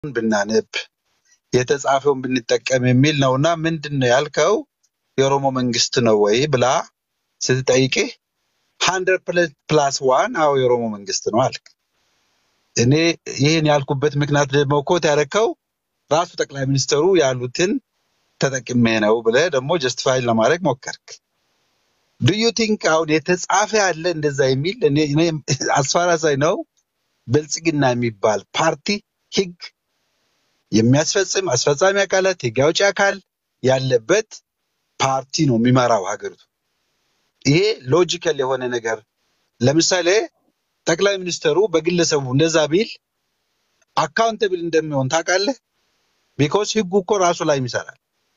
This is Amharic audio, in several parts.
ብናነብ የተጻፈውን ብንጠቀም የሚል ነው እና ምንድን ነው ያልከው የኦሮሞ መንግስት ነው ወይ ብላ ስትጠይቅህ ሀንድረድ ፕላስ ዋን አዎ የኦሮሞ መንግስት ነው አልክ። እኔ ይህን ያልኩበት ምክንያት ደግሞ ኮት ያደረከው ራሱ ጠቅላይ ሚኒስትሩ ያሉትን ተጠቅሜ ነው ብለህ ደግሞ ጀስቲፋይ ለማድረግ ሞከርክ። ዱዩ ቲንክ አሁን የተጻፈ ያለ እንደዛ የሚል እኔ አስፋራሳይ ነው ብልጽግና የሚባል ፓርቲ ህግ የሚያስፈጽም አስፈጻሚ አካላት ህግ አውጪ አካል ያለበት ፓርቲ ነው የሚመራው ሀገሪቱ። ይሄ ሎጂካል የሆነ ነገር ለምሳሌ ጠቅላይ ሚኒስትሩ በግለሰቡ እንደዛ ቢል አካውንተብል እንደሚሆን ታውቃለህ። ቢኮዝ ህጉ እኮ ራሱ ላይ ይሰራል።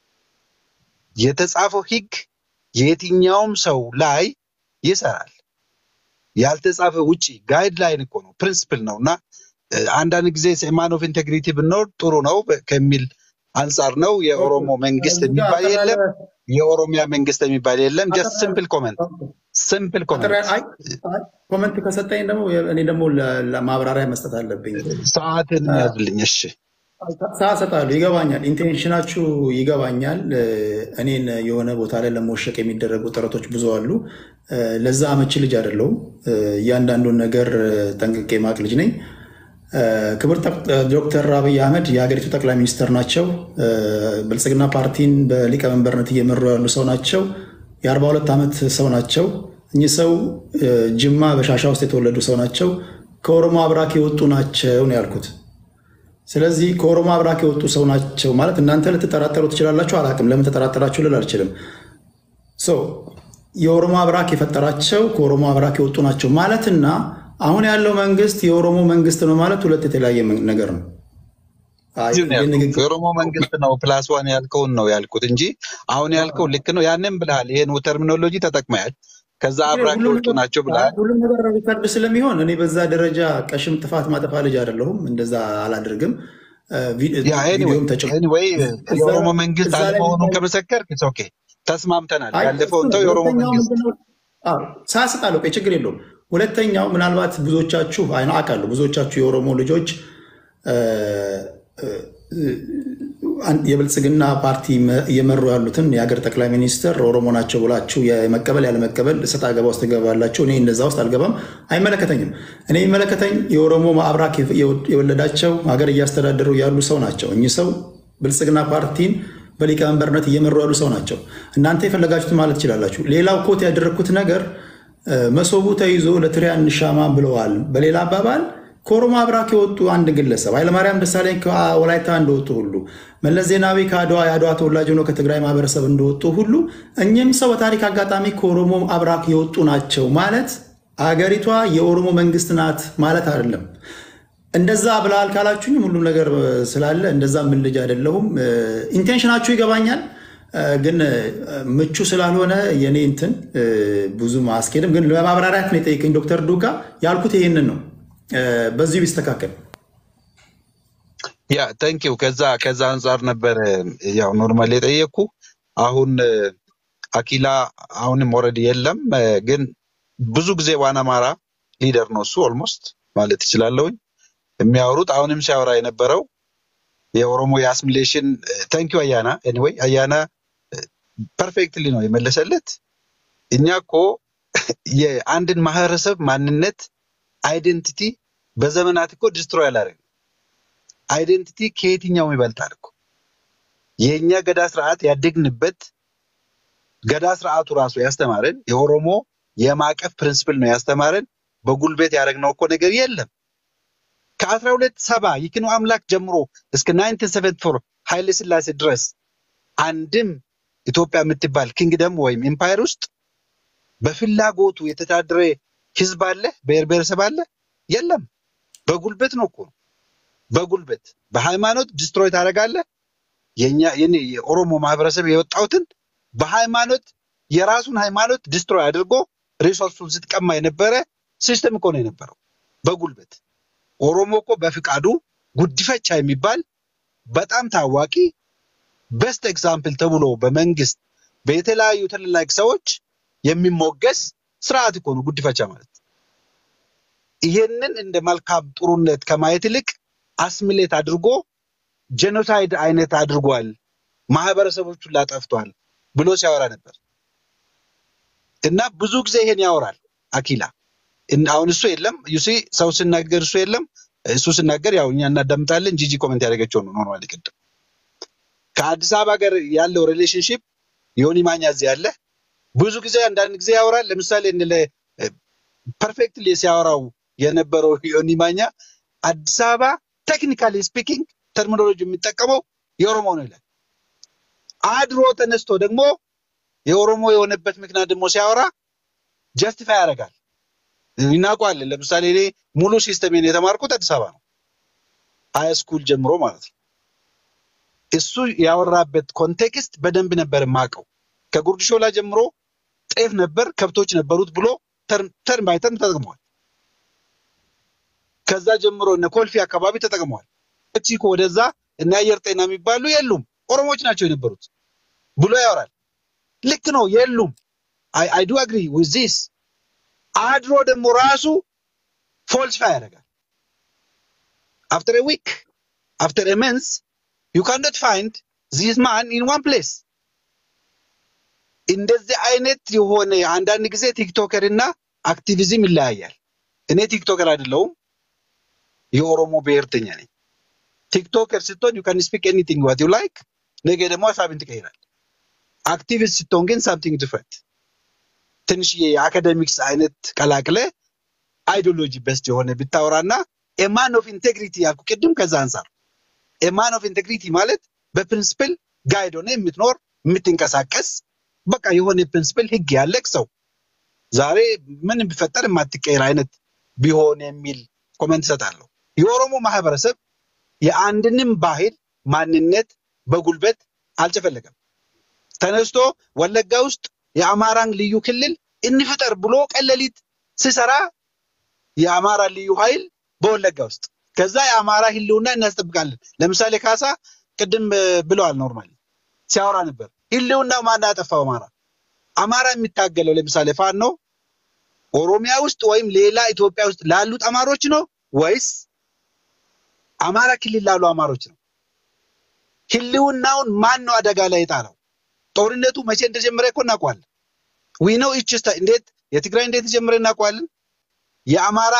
የተጻፈው ህግ የየትኛውም ሰው ላይ ይሰራል። ያልተጻፈ ውጪ ጋይድ ላይን እኮ ነው ፕሪንስፕል ነው እና አንዳንድ ጊዜ ማን ኦፍ ኢንቴግሪቲ ብንኖር ጥሩ ነው በ- ከሚል አንጻር ነው። የኦሮሞ መንግስት እዚህ ጋር የሚባል የለም፣ አጠቃላይ የኦሮሚያ መንግስት የሚባል የለም። ጀስት አጠቃላይ ሲምፕል ኮመንት ሲምፕል አጠቃላይ ኮመንት። አይ አይ ኮመንት ከሰጠኝ ደግሞ እኔ ደግሞ ለ- ለማብራሪያ መስጠት አለብኝ። ሰዓትን አ- ያዝልኝ። እሺ ሰዓት እሰጥሃለሁ። ይገባኛል፣ ኢንቴንሽናችሁ ይገባኛል። እ፣ እኔን የሆነ ቦታ ላይ ለመወሸቅ የሚደረጉ ጥረቶች ብዙ አሉ። እ፣ ለዛ አመቺ ልጅ አይደለሁም። እ፣ እያንዳንዱን ነገር እ፣ ጠንቅቄ ማቅ ልጅ ነኝ። እ፣ ክቡር ጠቅ- ዶክተር አብይ አህመድ የሀገሪቱ ጠቅላይ ሚኒስትር ናቸው። እ፣ ብልጽግና ፓርቲን በሊቀመንበርነት እየመሩ ያሉ ሰው ናቸው። የ42 ዓመት ሰው ናቸው። እኚህ ሰው እ፣ ጅማ በሻሻ ውስጥ የተወለዱ ሰው ናቸው። ከኦሮሞ አብራክ የወጡ ናቸው ነው ያልኩት። ስለዚህ ከኦሮሞ አብራክ የወጡ ሰው ናቸው ማለት እናንተ ልትጠራጠሩ ትችላላችሁ። አላውቅም፣ ለምን ተጠራጠራችሁ ልል አልችልም። ሶ የኦሮሞ አብራክ የፈጠራቸው ከኦሮሞ አብራክ የወጡ ናቸው ማለትና አሁን ያለው መንግስት የኦሮሞ መንግስት ነው ማለት ሁለት የተለያየ መን- ነገር ነው። አይ እዚሁ ነው ያልኩት። የንግግር የኦሮሞ መንግስት ነው ፕላስ ዋን ያልከውን ነው ያልኩት እንጂ አሁን ያልከው ልክ ነው። ያንን ብልሃል። ይሄን ተርሚኖሎጂ ተጠቅመሃል። ከዛ አብራክ ሁሉም የወጡ ነገር ናቸው አይ ብልሃል። ሁሉም ነገር ሪከርድ ስለሚሆን እኔ በዛ ደረጃ ቀሽም ጥፋት ማጠፋ ልጅ አይደለሁም። እንደዛ አላደርግም። እ፣ ቪ- ያ ኤኒዌይ ቪዲዮም ተጭ ኤኒዌይ እዛ የኦሮሞ መንግስት እዛ ላይ አለመሆኑን የሚታይ ከመሰከርክ ኢትስ ኦኬ ተስማምተናል። አይ እሱ ያለፈውን ነው። ተው። የኦሮሞ ሁለተኛው መንግስት ምንድነው? አዎ ሳያስጣለው ቆይ ችግር የለውም። ሁለተኛው ምናልባት ብዙዎቻችሁ አይ አውቃለሁ ብዙዎቻችሁ የኦሮሞ ልጆች እ፣ እ፣ አን- የብልጽግና ፓርቲ መ- እየመሩ ያሉትን የሀገር ጠቅላይ ሚኒስትር ኦሮሞ ናቸው ብላችሁ የመቀበል ያለመቀበል እሰጥ አገባ ውስጥ ትገባላችሁ። እኔ እንደዛ ውስጥ አልገባም፣ አይመለከተኝም። እኔ የሚመለከተኝ የኦሮሞ አብራክ የወለዳቸው ሀገር እያስተዳደሩ ያሉ ሰው ናቸው። እኚህ ሰው ብልጽግና ፓርቲን በሊቀመንበርነት እየመሩ ያሉ ሰው ናቸው። እናንተ የፈለጋችሁትን ማለት ትችላላችሁ። ሌላው ኮት ያደረግኩት ነገር እ፣ መሶቡ ተይዞ ለትሪያ እንሻማ ብለዋል። በሌላ አባባል ከኦሮሞ አብራክ የወጡ አንድ ግለሰብ ኃይለማርያም ደሳለኝ ከወላይታ እንደወጡ ሁሉ መለስ ዜናዊ ከአድዋ የአድዋ ተወላጅ ሆኖ ከትግራይ ማህበረሰብ እንደወጡ ሁሉ እኚህም ሰው በታሪክ አጋጣሚ ከኦሮሞ አብራክ የወጡ ናቸው ማለት አገሪቷ የኦሮሞ መንግስት ናት ማለት አይደለም። እንደዛ ብለሃል ካላችሁኝ ሁሉም ነገር ስላለ እንደዛ ምን ልጅ አይደለሁም። ኢንቴንሽናችሁ ይገባኛል፣ እ፣ ግን እ፣ ምቹ ስላልሆነ የኔ እንትን እ፣ ብዙም አያስኬድም። ግን ለማብራሪያት ነው የጠየቀኝ ዶክተር ዱጋ ያልኩት ይሄንን ነው። እ፣ በዚሁ ቢስተካከል ያ ታንኪው። ከዛ ከዛ አንጻር ነበር ያው ኖርማል የጠየቅኩ። አሁን እ፣ አኪላ አሁንም ኦልሬዲ የለም እ፣ ግን ብዙ ጊዜ ዋን አማራ ሊደር ነው እሱ ኦልሞስት ማለት እችላለሁኝ። የሚያወሩት አሁንም ሲያወራ የነበረው የኦሮሞ የአስሚሌሽን ታንኪው አያና ኤኒዌይ አያና ፐርፌክትሊ ነው የመለሰለት። እኛ እኮ የአንድን ማህበረሰብ ማንነት አይደንቲቲ በዘመናት እኮ ዲስትሮይ አላደረግም። አይደንቲቲ ከየትኛውም ይበልጣል እኮ የእኛ ገዳ ስርዓት ያደግንበት ገዳ ስርዓቱ ራሱ ያስተማረን የኦሮሞ የማዕቀፍ ፕሪንስፕል ነው ያስተማረን። በጉልበት ያደረግነው እኮ ነገር የለም። ከአስራ ሁለት ሰባ ይክኑ አምላክ ጀምሮ እስከ ናይንቲን ሰቨንቲ ፎር ኃይለ ስላሴ ድረስ አንድም ኢትዮጵያ የምትባል ኪንግደም ወይም ኤምፓየር ውስጥ በፍላጎቱ የተዳደረ ህዝብ አለ፣ ብሔር ብሔረሰብ አለ? የለም። በጉልበት ነው እኮ በጉልበት በሃይማኖት ዲስትሮይ ታደርጋለህ። የኛ የኔ የኦሮሞ ማህበረሰብ የወጣሁትን በሃይማኖት የራሱን ሃይማኖት ዲስትሮይ አድርጎ ሪሶርሱን ስትቀማ የነበረ ሲስተም እኮ ነው የነበረው በጉልበት። ኦሮሞ እኮ በፍቃዱ ጉዲፈቻ የሚባል በጣም ታዋቂ በስት ኤግዛምፕል ተብሎ በመንግስት በተለያዩ ትልልቅ ሰዎች የሚሞገስ ስርዓት እኮ ነው ጉዲፈቻ ማለት። ይሄንን እንደ መልካም ጥሩነት ከማየት ይልቅ አስሚሌት አድርጎ ጄኖሳይድ አይነት አድርጓል፣ ማህበረሰቦቹን ላጠፍቷል ብሎ ሲያወራ ነበር እና ብዙ ጊዜ ይሄን ያወራል አኪላ። እን- አሁን እሱ የለም ዩሲ ሰው ስናገር እሱ የለም እሱ ስናገር ያው እኛ እናዳምጣለን። ጂጂ ኮመንት ያደረገችው ነው ኖርማሊ ቅድም ከአዲስ አበባ ጋር ያለው ሪሌሽንሽፕ ዮኒ ማኛ እዚህ ያለ ብዙ ጊዜ አንዳንድ ጊዜ ያወራል። ለምሳሌ እንለ ፐርፌክትሊ ሲያወራው የነበረው ዮኒ ማኛ አዲስ አበባ ቴክኒካሊ ስፒኪንግ ተርሚኖሎጂ የሚጠቀመው የኦሮሞ ነው ይላል። አድሮ ተነስቶ ደግሞ የኦሮሞ የሆነበት ምክንያት ደግሞ ሲያወራ ጀስቲፋይ ያደርጋል። እናውቀዋለን። ለምሳሌ እኔ ሙሉ ሲስተሜን የተማርኩት አዲስ አበባ ነው፣ ሃይ ስኩል ጀምሮ ማለት ነው። እሱ ያወራበት ኮንቴክስት በደንብ ነበር የማውቀው። ከጉርድ ሾላ ጀምሮ ጤፍ ነበር፣ ከብቶች ነበሩት ብሎ ተርም ባይ ተርም ተጠቅመዋል። ከዛ ጀምሮ እነ ኮልፌ አካባቢ ተጠቅመዋል። ቺኮ ወደዛ እና አየር ጤና የሚባሉ የሉም ኦሮሞዎች ናቸው የነበሩት ብሎ ያወራል። ልክ ነው፣ የሉም። አይ ዱ አግሪ ዊዝ ዚስ። አድሮ ደግሞ ራሱ ፎልስፋይ ያደርጋል። አፍተር ዊክ አፍተር መንስ ዩ ካንዶት ፋይንድ ዚስ ማን ኢን ዋን ፕሌስ። እንደዚህ አይነት የሆነ አንዳንድ ጊዜ ቲክቶከር እና አክቲቪዝም ይለያያል። እኔ ቲክቶከር አይደለሁም፣ የኦሮሞ ብሔርተኛ ነኝ። ቲክቶከር ስትሆን ዩ ካን ስፒክ ኤኒቲንግ ዋት ዩ ላይክ፣ ነገ ደግሞ ሀሳብን ትቀይራል። አክቲቪስት ስትሆን ግን ሳምቲንግ ዲፍረንት፣ ትንሽዬ የአካደሚክስ አይነት ቀላቅለ አይዲዮሎጂ በስት የሆነ ብታወራና ኤማን ኦፍ ኢንቴግሪቲ ያልኩ ቅድም ከዛ አንጻር ኤማን ኦፍ ኢንቴግሪቲ ማለት በፕሪንስፕል ጋይድ ሆነ የምትኖር የምትንቀሳቀስ በቃ የሆነ ፕሪንስፕል ህግ ያለቅ ሰው ዛሬ ምን ቢፈጠር የማትቀየር አይነት ቢሆን የሚል ኮመንት እሰጣለሁ። የኦሮሞ ማህበረሰብ የአንድንም ባህል ማንነት በጉልበት አልጨፈለገም። ተነስቶ ወለጋ ውስጥ የአማራን ልዩ ክልል እንፍጠር ብሎ ቀለሊት ሲሰራ የአማራ ልዩ ኃይል በወለጋ ውስጥ ከዛ የአማራ ህልውና እናስጠብቃለን። ለምሳሌ ካሳ ቅድም እ, ብለዋል። ኖርማሊ ሲያወራ ነበር። ህልውናው ማን ያጠፋው? አማራ አማራ የሚታገለው ለምሳሌ ፋኖ ኦሮሚያ ውስጥ ወይም ሌላ ኢትዮጵያ ውስጥ ላሉት አማሮች ነው ወይስ አማራ ክልል ላሉ አማሮች ነው? ህልውናውን ማን ነው አደጋ ላይ የጣለው? ጦርነቱ መቼ እንደጀመረ እኮ እናውቀዋለን። ዊ ነው ኢች ስታ- እንዴት የትግራይ እንዴት ተጀመረ እናውቀዋለን። የአማራ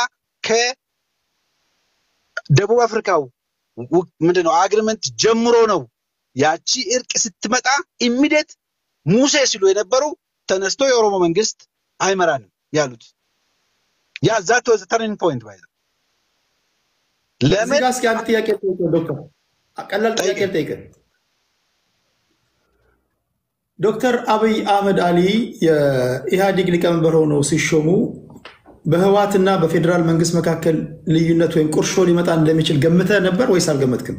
ከደቡብ አፍሪካው ው- ምንድነው አግሪመንት ጀምሮ ነው ያቺ እርቅ ስትመጣ ኢሚዲየት ሙሴ ሲሉ የነበሩ ተነስቶ የኦሮሞ መንግስት አይመራንም ያሉት ያ ዛት ወዝ ተርኒንግ ፖይንት ባይ እዚህ ለምን ጋር እስኪ አንድ ጥያቄ ልጠይቅህ ዶክተር፣ ቀላል ጥያቄ ጠይቀኝ። ልጠይቅህ። ዶክተር አብይ አህመድ አሊ የኢህአዴግ ሊቀመንበር ሆነው ሲሾሙ በህወሓትና በፌዴራል መንግስት መካከል ልዩነት ወይም ቁርሾ ሊመጣ እንደሚችል ገምተህ ነበር ወይስ አልገመትክም?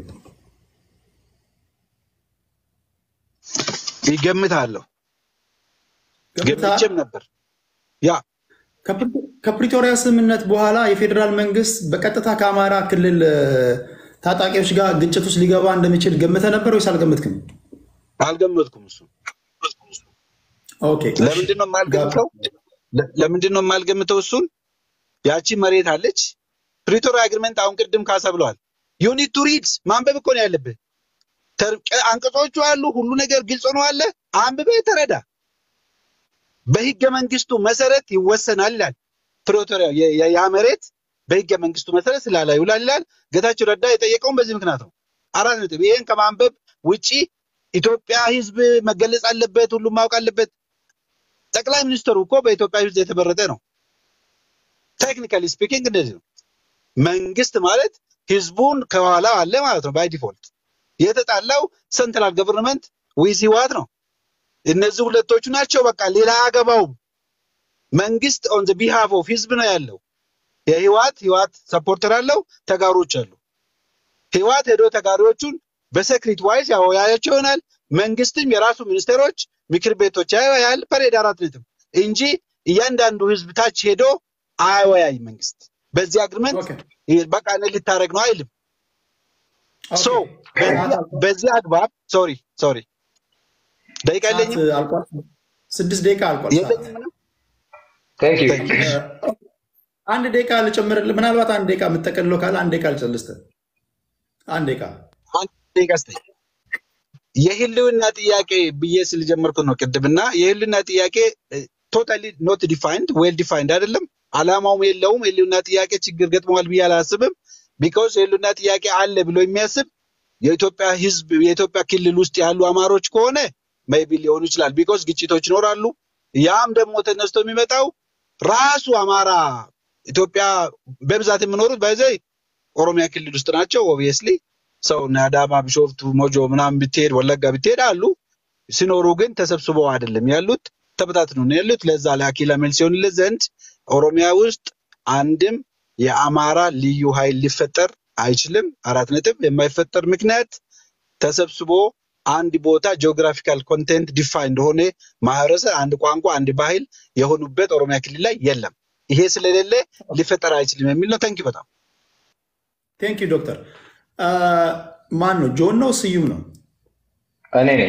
ይገምታለሁ ገምተሃል? ገምቼም ነበር ያ ከፕሪ- ከፕሪቶሪያ ስምምነት በኋላ የፌዴራል መንግስት በቀጥታ ከአማራ ክልል እ፣ ታጣቂዎች ጋር ግጭት ውስጥ ሊገባ እንደሚችል ገምተህ ነበር ወይስ አልገመትክም? አልገመትኩም እሱ ኦኬ፣ እሺ። ለምንድን ነው የማልገምተው ለ- ለምንድን ነው የማልገምተው እሱን ያቺ መሬት አለች ፕሪቶሪያ አግሪመንት አሁን ቅድም ካሳ ብለዋል ዩኒት ቱ ሪድ ማንበብ እኮ ነው ያለብህ ተር- ቀ- አንቀጾቹ አሉ ሁሉ ነገር ግልጽ ነው አለ አንብበህ ተረዳ በህገ መንግስቱ መሰረት ይወሰናል ይላል ፕሪቶሪያ የ- የ- ያ መሬት በህገ መንግስቱ መሰረት ስላላ ይውላል ይላል ጌታቸው ረዳ የጠየቀውን በዚህ ምክንያት ነው አራት ነጥብ ይሄን ከማንበብ ውጪ ኢትዮጵያ ህዝብ መገለጽ አለበት ሁሉም ማወቅ አለበት ጠቅላይ ሚኒስትሩ እኮ በኢትዮጵያ ህዝብ የተመረጠ ነው ቴክኒካሊ ስፒኪንግ እንደዚህ ነው መንግስት ማለት ህዝቡን ከኋላ አለ ማለት ነው ባይ ዲፎልት የተጣላው ሰንትራል ገቨርንመንት ዊዝ ህወሓት ነው እነዚህ ሁለቶቹ ናቸው በቃ ሌላ አገባውም መንግስት ኦን ዘ ቢሃፍ ኦፍ ህዝብ ነው ያለው የህወሓት ህወሓት ሰፖርተር አለው ተጋሮች አሉ ህወሓት ሄዶ ተጋሪዎቹን በሴክሪት ዋይዝ ያወያያቸው ይሆናል መንግስትም የራሱ ሚኒስቴሮች ምክር ቤቶች ያወያያል ፐሬድ አራት ነጥብ እንጂ እያንዳንዱ ህዝብ ታች ሄዶ አያወያይ መንግስት በዚህ አግሪመንት ኦኬ፣ በቃ እኔ ልታደረግ ነው አይልም ሶ ኦኬ። በዚህ- በዚህ አግባብ ሶሪ ሶሪ ደቂቃ ሰዓት የለኝም አልቋል። ስድስት ደቂቃ አልቋል። ሰዓት የለኝም ምንም Thank you. Thank you. አንድ ደቂቃ ልጨምርልህ። ምናልባት አንድ ደቂቃ የምጠቀልለው ካለ አንድ ደቂቃ ልጨልስህ። አንድ ደቂቃ ደቂቃ ስጠኝ። የህልውና ጥያቄ ብዬ ስለጀመርኩ ነው ቅድምና የህልውና ጥያቄ ቶታሊ ኖት ዲፋይንድ ዌል ዲፋይንድ አይደለም። አላማውም የለውም። የህልውና ጥያቄ ችግር ገጥመዋል ብዬ አላስብም። ቢካውስ የህልውና ጥያቄ አለ ብሎ የሚያስብ የኢትዮጵያ ህዝብ የኢትዮጵያ ክልል ውስጥ ያሉ አማሮች ከሆነ ሜይቢ ሊሆኑ ይችላል። ቢኮዝ ግጭቶች ይኖራሉ። ያም ደግሞ ተነስቶ የሚመጣው ራሱ አማራ ኢትዮጵያ በብዛት የሚኖሩት በዚህ ኦሮሚያ ክልል ውስጥ ናቸው። ኦብቪየስሊ ሰው እነ አዳማ፣ ቢሾፍቱ፣ ሞጆ ምናምን ብትሄድ ወለጋ ብትሄድ አሉ። ሲኖሩ ግን ተሰብስበው አይደለም ያሉት፣ ተበታትነው ነው ያሉት። ለዛ ለአኪላ መልስ ይሆንለት ዘንድ ኦሮሚያ ውስጥ አንድም የአማራ ልዩ ኃይል ሊፈጠር አይችልም። አራት ነጥብ። የማይፈጠር ምክንያት ተሰብስቦ አንድ ቦታ ጂኦግራፊካል ኮንቴንት ዲፋይን እንደሆነ ማህበረሰብ፣ አንድ ቋንቋ፣ አንድ ባህል የሆኑበት ኦሮሚያ ክልል ላይ የለም። ይሄ ስለሌለ ሊፈጠር አይችልም የሚል ነው። ተንኪ በጣም ቴንክ ዩ ዶክተር። ማን ነው? ጆን ነው ስዩም ነው? እኔ ነኝ።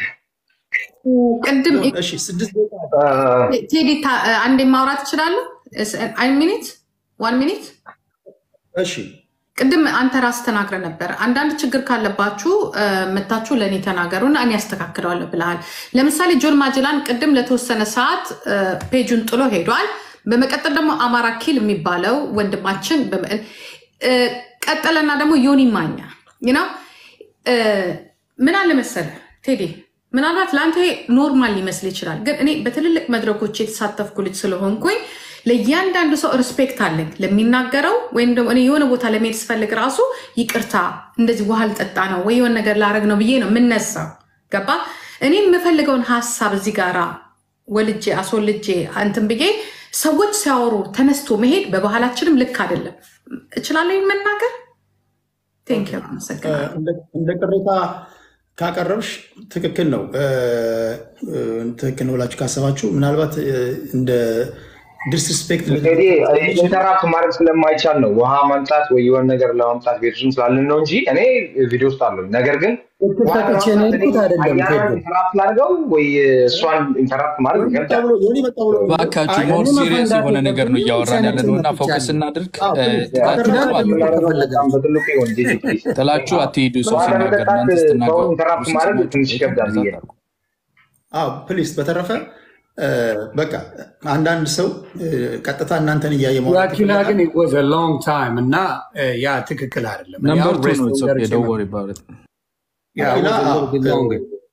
ቅድም እሺ ስድስት ደቂቃ ቴዲ ታ- አንዴ ማውራት እችላለሁ? አይ ሚኒት ዋን ሚኒት እሺ ቅድም አንተ ራስ ተናግረ ነበር። አንዳንድ ችግር ካለባችሁ እ፣ መታችሁ ለእኔ ተናገሩና እኔ ያስተካክለዋለሁ ብለሃል። ለምሳሌ ጆን ማጅላን ቅድም ለተወሰነ ሰዓት እ፣ ፔጁን ጥሎ ሄዷል። በመቀጠል ደግሞ አማራ ኪል የሚባለው ወንድማችን በመ- እ፣ ቀጠለና ደግሞ ዮኒ ማኛ ነው ምን አለ መሰለ ቴዲ ምናልባት ለአንተ ይሄ ኖርማል ሊመስል ይችላል፣ ግን እኔ በትልልቅ መድረኮች የተሳተፍኩ ልጅ ስለሆንኩኝ ለእያንዳንዱ ሰው ሪስፔክት አለኝ ለሚናገረው ወይም ደግሞ እኔ የሆነ ቦታ ለመሄድ ስፈልግ ራሱ ይቅርታ እንደዚህ ውሃ ልጠጣ ነው ወይ የሆነ ነገር ላረግ ነው ብዬ ነው የምነሳው። ገባ? እኔ የምፈልገውን ሀሳብ እዚህ ጋራ ወልጄ አስወልጄ እንትን ብዬ ሰዎች ሲያወሩ ተነስቶ መሄድ በባህላችንም ልክ አይደለም። እችላለሁ መናገር። ቴንክ ዩ አመሰግናለሁ። እንደ- እንደ ቅሬታ ካቀረብሽ ትክክል ነው እ፣ እ፣ ትክክል ነው ብላችሁ ካሰባችሁ ምናልባት እ፣ እንደ ዲስሪስፔክት እንግዲህ ኢንተራፕት ማድረግ ስለማይቻል ነው ውሃ ማምጣት ወይ የሆነ ነገር ለማምጣት ቤት ውስጥ ስላለን ነው እንጂ እኔ ቪዲዮ ውስጥ አለኝ። ነገር ግን እድል ሰጥቼ ነው የሄድኩት አይደለም ቴዶ። ኢንተራፕት ላድርገው ወይ እሷን ኢንተራፕት ማድረግ ይከብዳል። እባካችሁ አይ፣ ሞር እኔ ሲሪየስ መፈንዳት የሆነ ነገር ነው የለብኝም። እያወራን ያለ ነው እና ሳይነስነት ፎከስ ብቻ ነው። እናድርግ። አዎ፣ እ፣ ፕሊዝ፣ ጥላችሁ በተረፈ አትሂዱ። በጣም በትልቁ ይሆን ጂጂ ፕሊዝ። ጥላችሁ አትሂዱ። ሰው ውሃ ሲናገር ለመጠጣት እናንተ ስትናገሩ ሰውን ኢንተራፕት ማድረግ ሲሰማችሁ ትንሽ ይከብዳል ብዬ ነው። ፕሊስ በተረፈ እ፣ በቃ አንዳንድ ሰው እ፣ ቀጥታ እናንተን እያየ ማውራት የአኪላ ይፈልጋል። ግን ወዘ ሎንግ ታይም እና እ፣ ያ ትክክል አይደለም። እኔ ነምበር አሁን ቱ ነው ሬስቶራንት ኢትስ ኦኬ ደርሼ ዶንት ነው። ወሪ አባውት ኢት። ያ አኪላ ወዘ አዎ፣ ሎንግ ሎንግ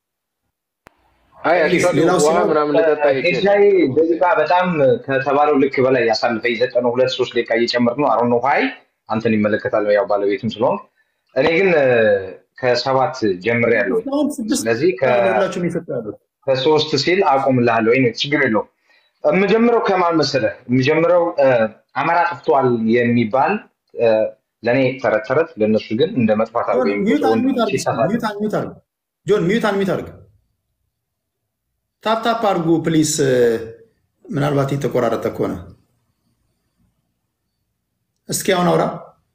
አይ ፕሊዝ አክቹዋሊ ሌላው ውሃ ሲኖር ምናምን ልጠጣ ይችላል። ኤሻይ ደቂቃ በጣም ከተባለው ልክ በላይ ያሳልፈ የሰጠነው ሁለት ሶስት ደቂቃ እየጨመርክ ነው። አሮን ነው ሀይ አንተን ይመለከታል ያው ባለቤትም ስለሆን እኔ ግን እ፣ ከሰባት ጀምሬ ያለው አሁን ስድስት ስለዚህ ከ- ሁላችሁም የሰጡ ያሉት ከሶስት ሲል አቆምልሃለሁ ወይ ችግር የለውም። የምጀምረው ከማን መሰለህ? የምጀምረው እ፣ አማራ ጠፍቷል የሚባል እ፣ ለእኔ ተረት ተረት ለእነሱ ግን እንደ መጥፋት አድርገው ሚዩት የሚቆጥሩ አንሚዩት ወንድሞቼ አድርግ ይሳሳታሉ። ሚዩት አንሚዩት አድርግ ጆን ሚዩት አንሚዩት አድርግ ታፕ ታፕ አድርጉ ፕሊስ ምናልባት የተቆራረጠ ከሆነ እስኪ አሁን አውራ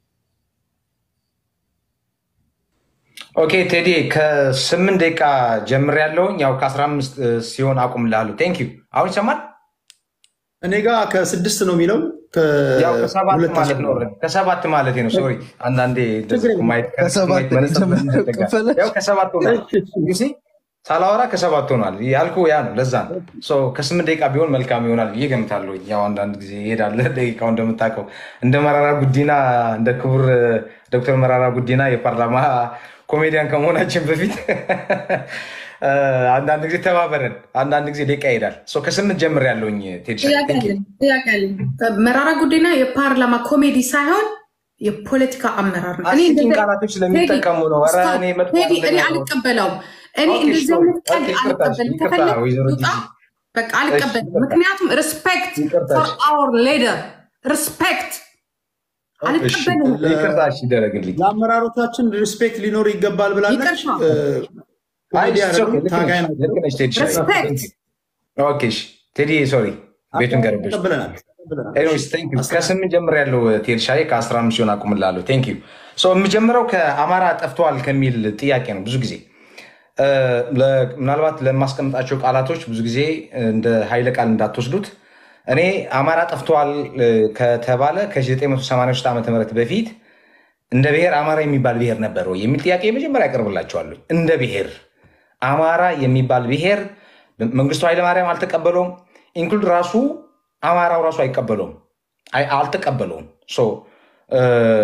ኦኬ ቴዲ ከስምንት ደቂቃ ጀምር ያለውኝ ያው ከአስራ አምስት ሲሆን አቁምልሃለሁ። ቴንክ ዩ። አሁን ይሰማል? እኔ ጋር ከስድስት ነው የሚለው ያው ከሰባት ከሁለት ማለት ነው። ተጨምሯል። ከሰባት ማለት ነው። ሶሪ አንዳንዴ እንደዚህ ችግር የለም። ማየት ከሰባት ነው መነጽር የጀመረው ስለሚያስጠጋ። ከፈለ ያው ከሰባት ሆኗል። You see? ሳላወራ ከሰባት ሆኗል ያልኩ ያ ነው። ለዛ ነው ሶ ከስምንት ደቂቃ ቢሆን መልካም ይሆናል ብዬ ገምታለሁ። ያው አንዳንድ ጊዜ ይሄዳል ደቂቃው እንደምታውቀው እንደ መራራ ጉዲና እንደ ክቡር ዶክተር መራራ ጉዲና የፓርላማ ኮሜዲያን ከመሆናችን በፊት እ፣ አንዳንድ ጊዜ ተባበረን፣ አንዳንድ ጊዜ ደቂቃ ይሄዳል። ሶ ከስምንት ጀምር ያለውኝ ቴዲ ጥያቄ አለኝ ጥያቄ አለኝ። መራራ ጉዲና የፓርላማ ኮሜዲ ሳይሆን የፖለቲካ አመራር ነው። እኔ አስቂኝ እንደዚህ- ቃላቶች ስለሚጠቀሙ ነው። ኧረ እኔ መጥፎ ቴዲ እኔ አይደለም። አልቀበለውም። እኔ ኦኬ፣ እንደዚህ ሶሪ። አይነት ቀልድ ኦኬ፣ ይቅርታ፣ አልቀበልም። ይቅርታ፣ ከፈለግ ወይዘሮ ውጣ። ጂጂ። በቃ አልቀበልም። ይቅርታ። ምክንያቱም ሪስፔክት ይቅርታ፣ ፎር እሺ። አወር ሌደር ሪስፔክት አልቀበልም። ይቅርታ እሺ፣ ይደረግልኝ። ለአመራሮቻችን ሪስፔክት ሊኖር ይገባል ብላለች። ይቅርታ። እ፣ አይ ኮሜዲ it's okay፣ አይደሉም፣ ልክ ታጋይ ነሽ፣ ናቸው። ልክ ነሽ ቴዲ። ሪስፔክት ኦኬ፣ እሺ። ቴዲ ሶሪ፣ ቤቱን ገረበሽ። ተቀብለናል ተቀብለናል። ኤኒዌይስ ቴንክ ዩ። ከስምንት ጀምር ያለው ቴዲ ሻይ ከአስራ አምስት ሲሆን አቁምላለሁ። ቴንክ ዩ። ሶ የምጀምረው ከአማራ ጠፍተዋል ከሚል ጥያቄ ነው። ብዙ ጊዜ እ፣ ለ- ምናልባት ለማስቀምጣቸው ቃላቶች ብዙ ጊዜ እንደ ኃይለ ቃል እንዳትወስዱት። እኔ አማራ ጠፍተዋል እ፣ ከተባለ ከ983 ዓ ም በፊት እንደ ብሔር አማራ የሚባል ብሔር ነበር ወይ የሚል ጥያቄ መጀመሪያ ያቀርብላቸዋለሁ። እንደ ብሔር አማራ የሚባል ብሔር መንግስቱ ኃይለማርያም አልተቀበለውም። ኢንክሉድ ራሱ አማራው ራሱ አይቀበለውም፣ አይ- አልተቀበለውም። ሶ እ፣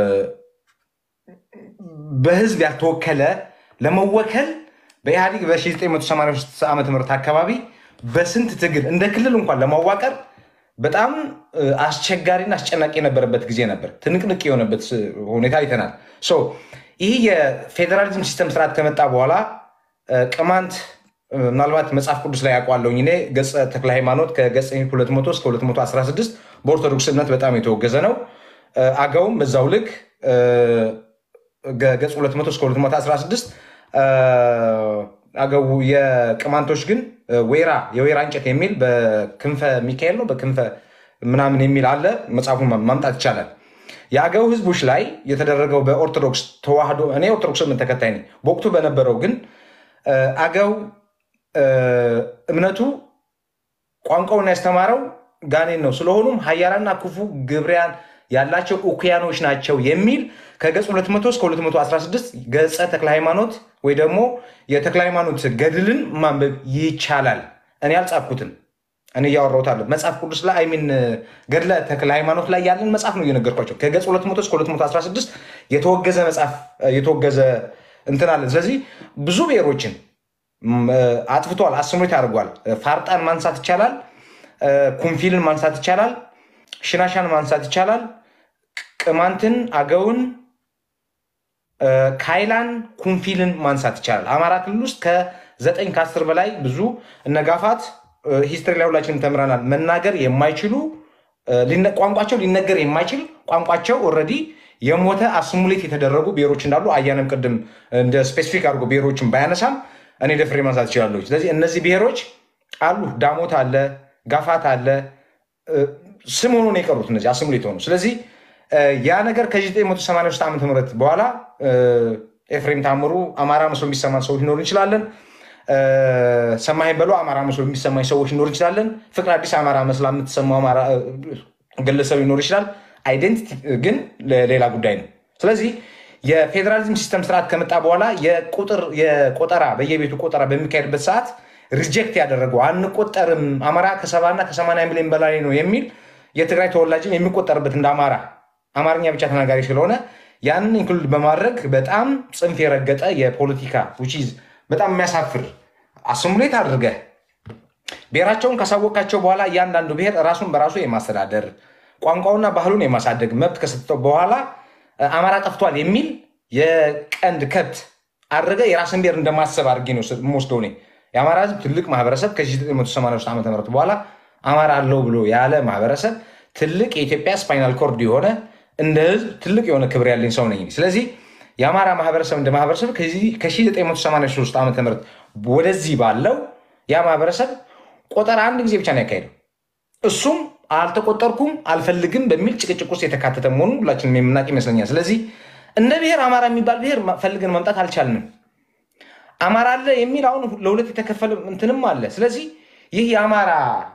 በህዝብ ያልተወከለ ለመወከል በኢህአዲግ በ1983 ዓ ም አካባቢ በስንት ትግል እንደ ክልል እንኳን ለማዋቀር በጣም እ፣ አስቸጋሪና አስጨናቂ የነበረበት ጊዜ ነበር። ትንቅንቅ የሆነበት ስ- ሁኔታ አይተናል። ሶ ይህ የፌዴራሊዝም ሲስተም ስርዓት ከመጣ በኋላ እ፣ ቅማንት እ፣ ምናልባት መጽሐፍ ቅዱስ ላይ ያውቋለሁኝ እኔ ገጸ ተክለ ሃይማኖት ከገጽ 200 እስከ 216 በኦርቶዶክስ እምነት በጣም የተወገዘ ነው። እ፣ አገውም በዛው ልክ እ፣ ገ- ገጽ 200 እስከ 216 እ፣ አገው የቅማንቶች ግን እ፣ ወይራ የወይራ እንጨት የሚል በክንፈ ሚካኤል ነው በክንፈ ምናምን የሚል አለ። መጽሐፉን ማ- ማምጣት ይቻላል። የአገው ህዝቦች ላይ የተደረገው በኦርቶዶክስ ተዋህዶ እኔ ኦርቶዶክስ እምነት ተከታይ ነኝ። በወቅቱ በነበረው ግን እ፣ አገው እ፣ እምነቱ ቋንቋውን ያስተማረው ጋኔን ነው። ስለሆኑም ሀያላና ክፉ ግብሪያን ያላቸው እኩያኖች ናቸው የሚል ከገጽ 200 እስከ 216 ገጸ ተክለ ሃይማኖት ወይ ደግሞ የተክለ ሃይማኖት ገድልን ማንበብ ይቻላል። እኔ አልጻፍኩትም። እኔ እያወራሁት አለ መጽሐፍ ቅዱስ ላይ አይሚን ገድለ ተክለ ሃይማኖት ላይ ያለን መጽሐፍ ነው እየነገርኳቸው። ከገጽ 200 እስከ 216 የተወገዘ መጽሐፍ የተወገዘ እንትን አለ። ስለዚህ ብዙ ብሔሮችን ም፣ አጥፍቷል፣ አስምሬት አድርጓል። ፋርጣን ማንሳት ይቻላል። እ፣ ኩንፊልን ማንሳት ይቻላል። ሽናሻን ማንሳት ይቻላል። ቅማንትን፣ አገውን፣ እ፣ ካይላን፣ ኩንፊልን ማንሳት ይቻላል። አማራ ክልል ውስጥ ከዘጠኝ ከአስር በላይ ብዙ እነጋፋት ሂስትሪ ላይ ሁላችንም ተምረናል። መናገር የማይችሉ እ፣ ሊነ- ቋንቋቸው ሊነገር የማይችል ቋንቋቸው ኦልሬዲ የሞተ አስሙሌት የተደረጉ ብሔሮች እንዳሉ አያንም ቅድም እንደ ስፔሲፊክ አድርጎ ብሔሮችን ባያነሳም እኔ ደፍሬ ማንሳት ይችላለሁ። ስለዚህ እነዚህ ብሔሮች አሉ። ዳሞት አለ፣ ጋፋት አለ፣ እ፣ ስም ሆኖ ነው የቀሩት እነዚህ አስሙሌት ሆኑ። ስለዚህ እ፣ ያ ነገር ከ1983 ዓ ም በኋላ እ፣ ኤፍሬም ታምሩ አማራ መስሎ የሚሰማን ሰዎች ሊኖሩ እንችላለን። እ፣ ሰማኸኝ በሎ አማራ መስሎ የሚሰማኝ ሰዎች ሊኖር እንችላለን። ፍቅር አዲስ አማራ መስላ የምትሰማው አማራ እ፣ ግለሰብ ሊኖር ይችላል። አይደንቲቲ ግን ሌላ ጉዳይ ነው። ስለዚህ የፌዴራሊዝም ሲስተም ስርዓት ከመጣ በኋላ የቁጥር የቆጠራ በየቤቱ ቆጠራ በሚካሄድበት ሰዓት ሪጀክት ያደረገው አንቆጠርም፣ አማራ ከሰባና ከሰማንያ ሚሊዮን በላይ ነው የሚል የትግራይ ተወላጅም የሚቆጠርበት እንደ አማራ አማርኛ ብቻ ተናጋሪ ስለሆነ ያንን ኢንክሉድ በማድረግ በጣም ጽንፍ የረገጠ የፖለቲካ which is በጣም የሚያሳፍር አስሙሌት አድርገህ ብሔራቸውን ካሳወቃቸው በኋላ እያንዳንዱ ብሔር ራሱን በራሱ የማስተዳደር ቋንቋውና ባህሉን የማሳደግ መብት ከሰጠው በኋላ እ፣ አማራ ጠፍቷል የሚል የቀንድ ከብት አድርገ የራስን ብሔር እንደማሰብ አድርጌ ነው ስ- የምወስደው እኔ። የአማራ ህዝብ ትልቅ ማህበረሰብ ከ1983 ዓ ም በኋላ አማራ አለው ብሎ ያለ ማህበረሰብ ትልቅ የኢትዮጵያ ስፓይናል ኮርድ የሆነ እንደ ህዝብ ትልቅ የሆነ ክብር ያለኝ ሰው ነኝ። ስለዚህ የአማራ ማህበረሰብ እንደ ማህበረሰብ ከዚህ- ከ1983 ዓ ም ወደዚህ ባለው ያ ማህበረሰብ ቆጠራ አንድ ጊዜ ብቻ ነው ያካሄደው። እሱም አልተቆጠርኩም አልፈልግም በሚል ጭቅጭቅ ውስጥ የተካተተ መሆኑን ሁላችንም የምናውቅ ይመስለኛል። ስለዚህ እንደ ብሔር አማራ የሚባል ብሔር ማ- ፈልገን ማምጣት አልቻልንም። አማራ አለ የሚል አሁን ለሁለት የተከፈለ እንትንም አለ። ስለዚህ ይህ የአማራ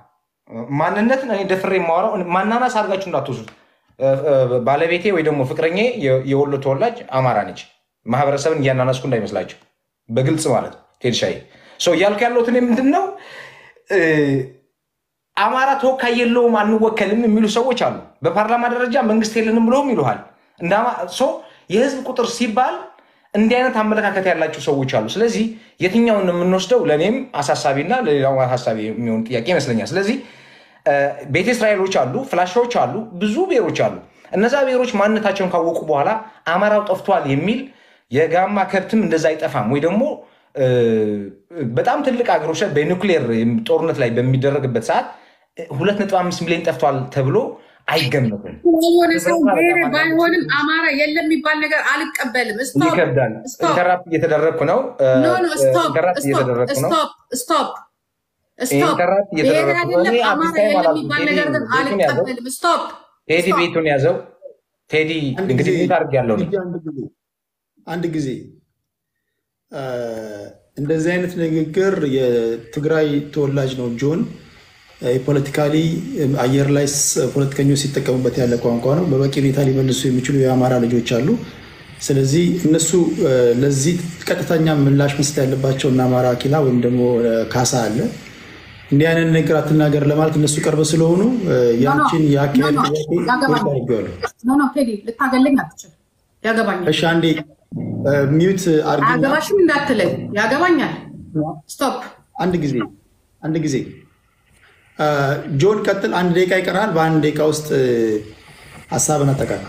ማንነትን እኔ ደፍሬ የማወራው ማናናስ አድርጋችሁ እንዳትወስዱት። እ- እ- ባለቤቴ ወይ ደግሞ ፍቅረኛ የወሎ ተወላጅ አማራ ነች። ማህበረሰብን እያናነስኩ እንዳይመስላቸው በግልጽ ማለት ነው። ቴድሻዬ ሰው እያልኩ ያለሁት እኔ ምንድን ነው እ፣ አማራ ተወካይ የለውም አንወከልም የሚሉ ሰዎች አሉ። በፓርላማ ደረጃ መንግስት የለንም ብለውም ይሉሃል። እንደ አማ- ሰው የህዝብ ቁጥር ሲባል እንዲህ አይነት አመለካከት ያላቸው ሰዎች አሉ። ስለዚህ የትኛውን ነው የምንወስደው? ለእኔም አሳሳቢና ለሌላው አሳሳቢ የሚሆን ጥያቄ ይመስለኛል። ስለዚህ እ፣ ቤተ እስራኤሎች አሉ፣ ፍላሻዎች አሉ፣ ብዙ ብሔሮች አሉ። እነዛ ብሔሮች ማንነታቸውን ካወቁ በኋላ አማራው ጠፍቷል የሚል የጋማ ከብትም እንደዛ አይጠፋም ወይ ደግሞ እ፣ በጣም ትልቅ ሀገሮች ላይ በኒውክሌር ጦርነት ላይ በሚደረግበት ሰዓት ሁለት ነጥብ አምስት ሚሊዮን ጠፍቷል ተብሎ አይገመትም። የሆነ ሰው ብሔር ባይሆንም አማራ የለም የሚባል ነገር አልቀበልም። ስቶፕ ይከብዳል። ስቶፕ ኢንተራፕት እየተደረግኩ ነው። ኖ ኖ ስቶፕ ኢንተራፕት እየተደረግኩ ነው። ስቶፕ ስቶፕ ስቶፕ ኢንተራፕት ብሔር እየተደረግኩ ነው። እኔ አይደለም አዲስ አማራ ታይም የለም አላልኩም። የሚባል ቴዲ ነገር ግን ቤቱን ያዘው። አልቀበልም። ስቶፕ ቴዲ ስቶፕ ቤቱን ያዘው። ቴዲ አንድ እንግዲህ ጊዜ ቤት አድርግ ያለው ነው። ቴዲ አንድ ጊዜ አንድ ጊዜ አ፣ እንደዚህ አይነት ንግግር የትግራይ ተወላጅ ነው ጆን ፖለቲካሊ አየር ላይ ስ- ፖለቲከኞች ሲጠቀሙበት ያለ ቋንቋ ነው። በበቂ ሁኔታ ሊመልሱ የሚችሉ የአማራ ልጆች አሉ። ስለዚህ እነሱ እ፣ ለዚህ ቀጥተኛ ምላሽ መስጠት ያለባቸው እና አማራ ኪላ ወይም ደግሞ እ፣ ካሳ አለ እንዲህ አይነት ነገር አትናገር ለማለት እነሱ ቅርብ ስለሆኑ እ፣ ያንቺን የአካሄድ ኖ፣ ኖ፣ ጥያቄ ያገባኛል። አድርገዋለሁ። ኖ ኖ ቴዲ ልታገለኝ አትችል። ያገባኛል። እሺ አንዴ እ፣ ሚዩት አርጊና አያገባሽም እንዳትለኝ። ያገባኛል። ስቶፕ። አንድ ጊዜ አንድ ጊዜ እ፣ ጆን ቀጥል። አንድ ደቂቃ ይቀራል። በአንድ ደቂቃ ውስጥ እ፣ ሀሳብን አጠቃላይ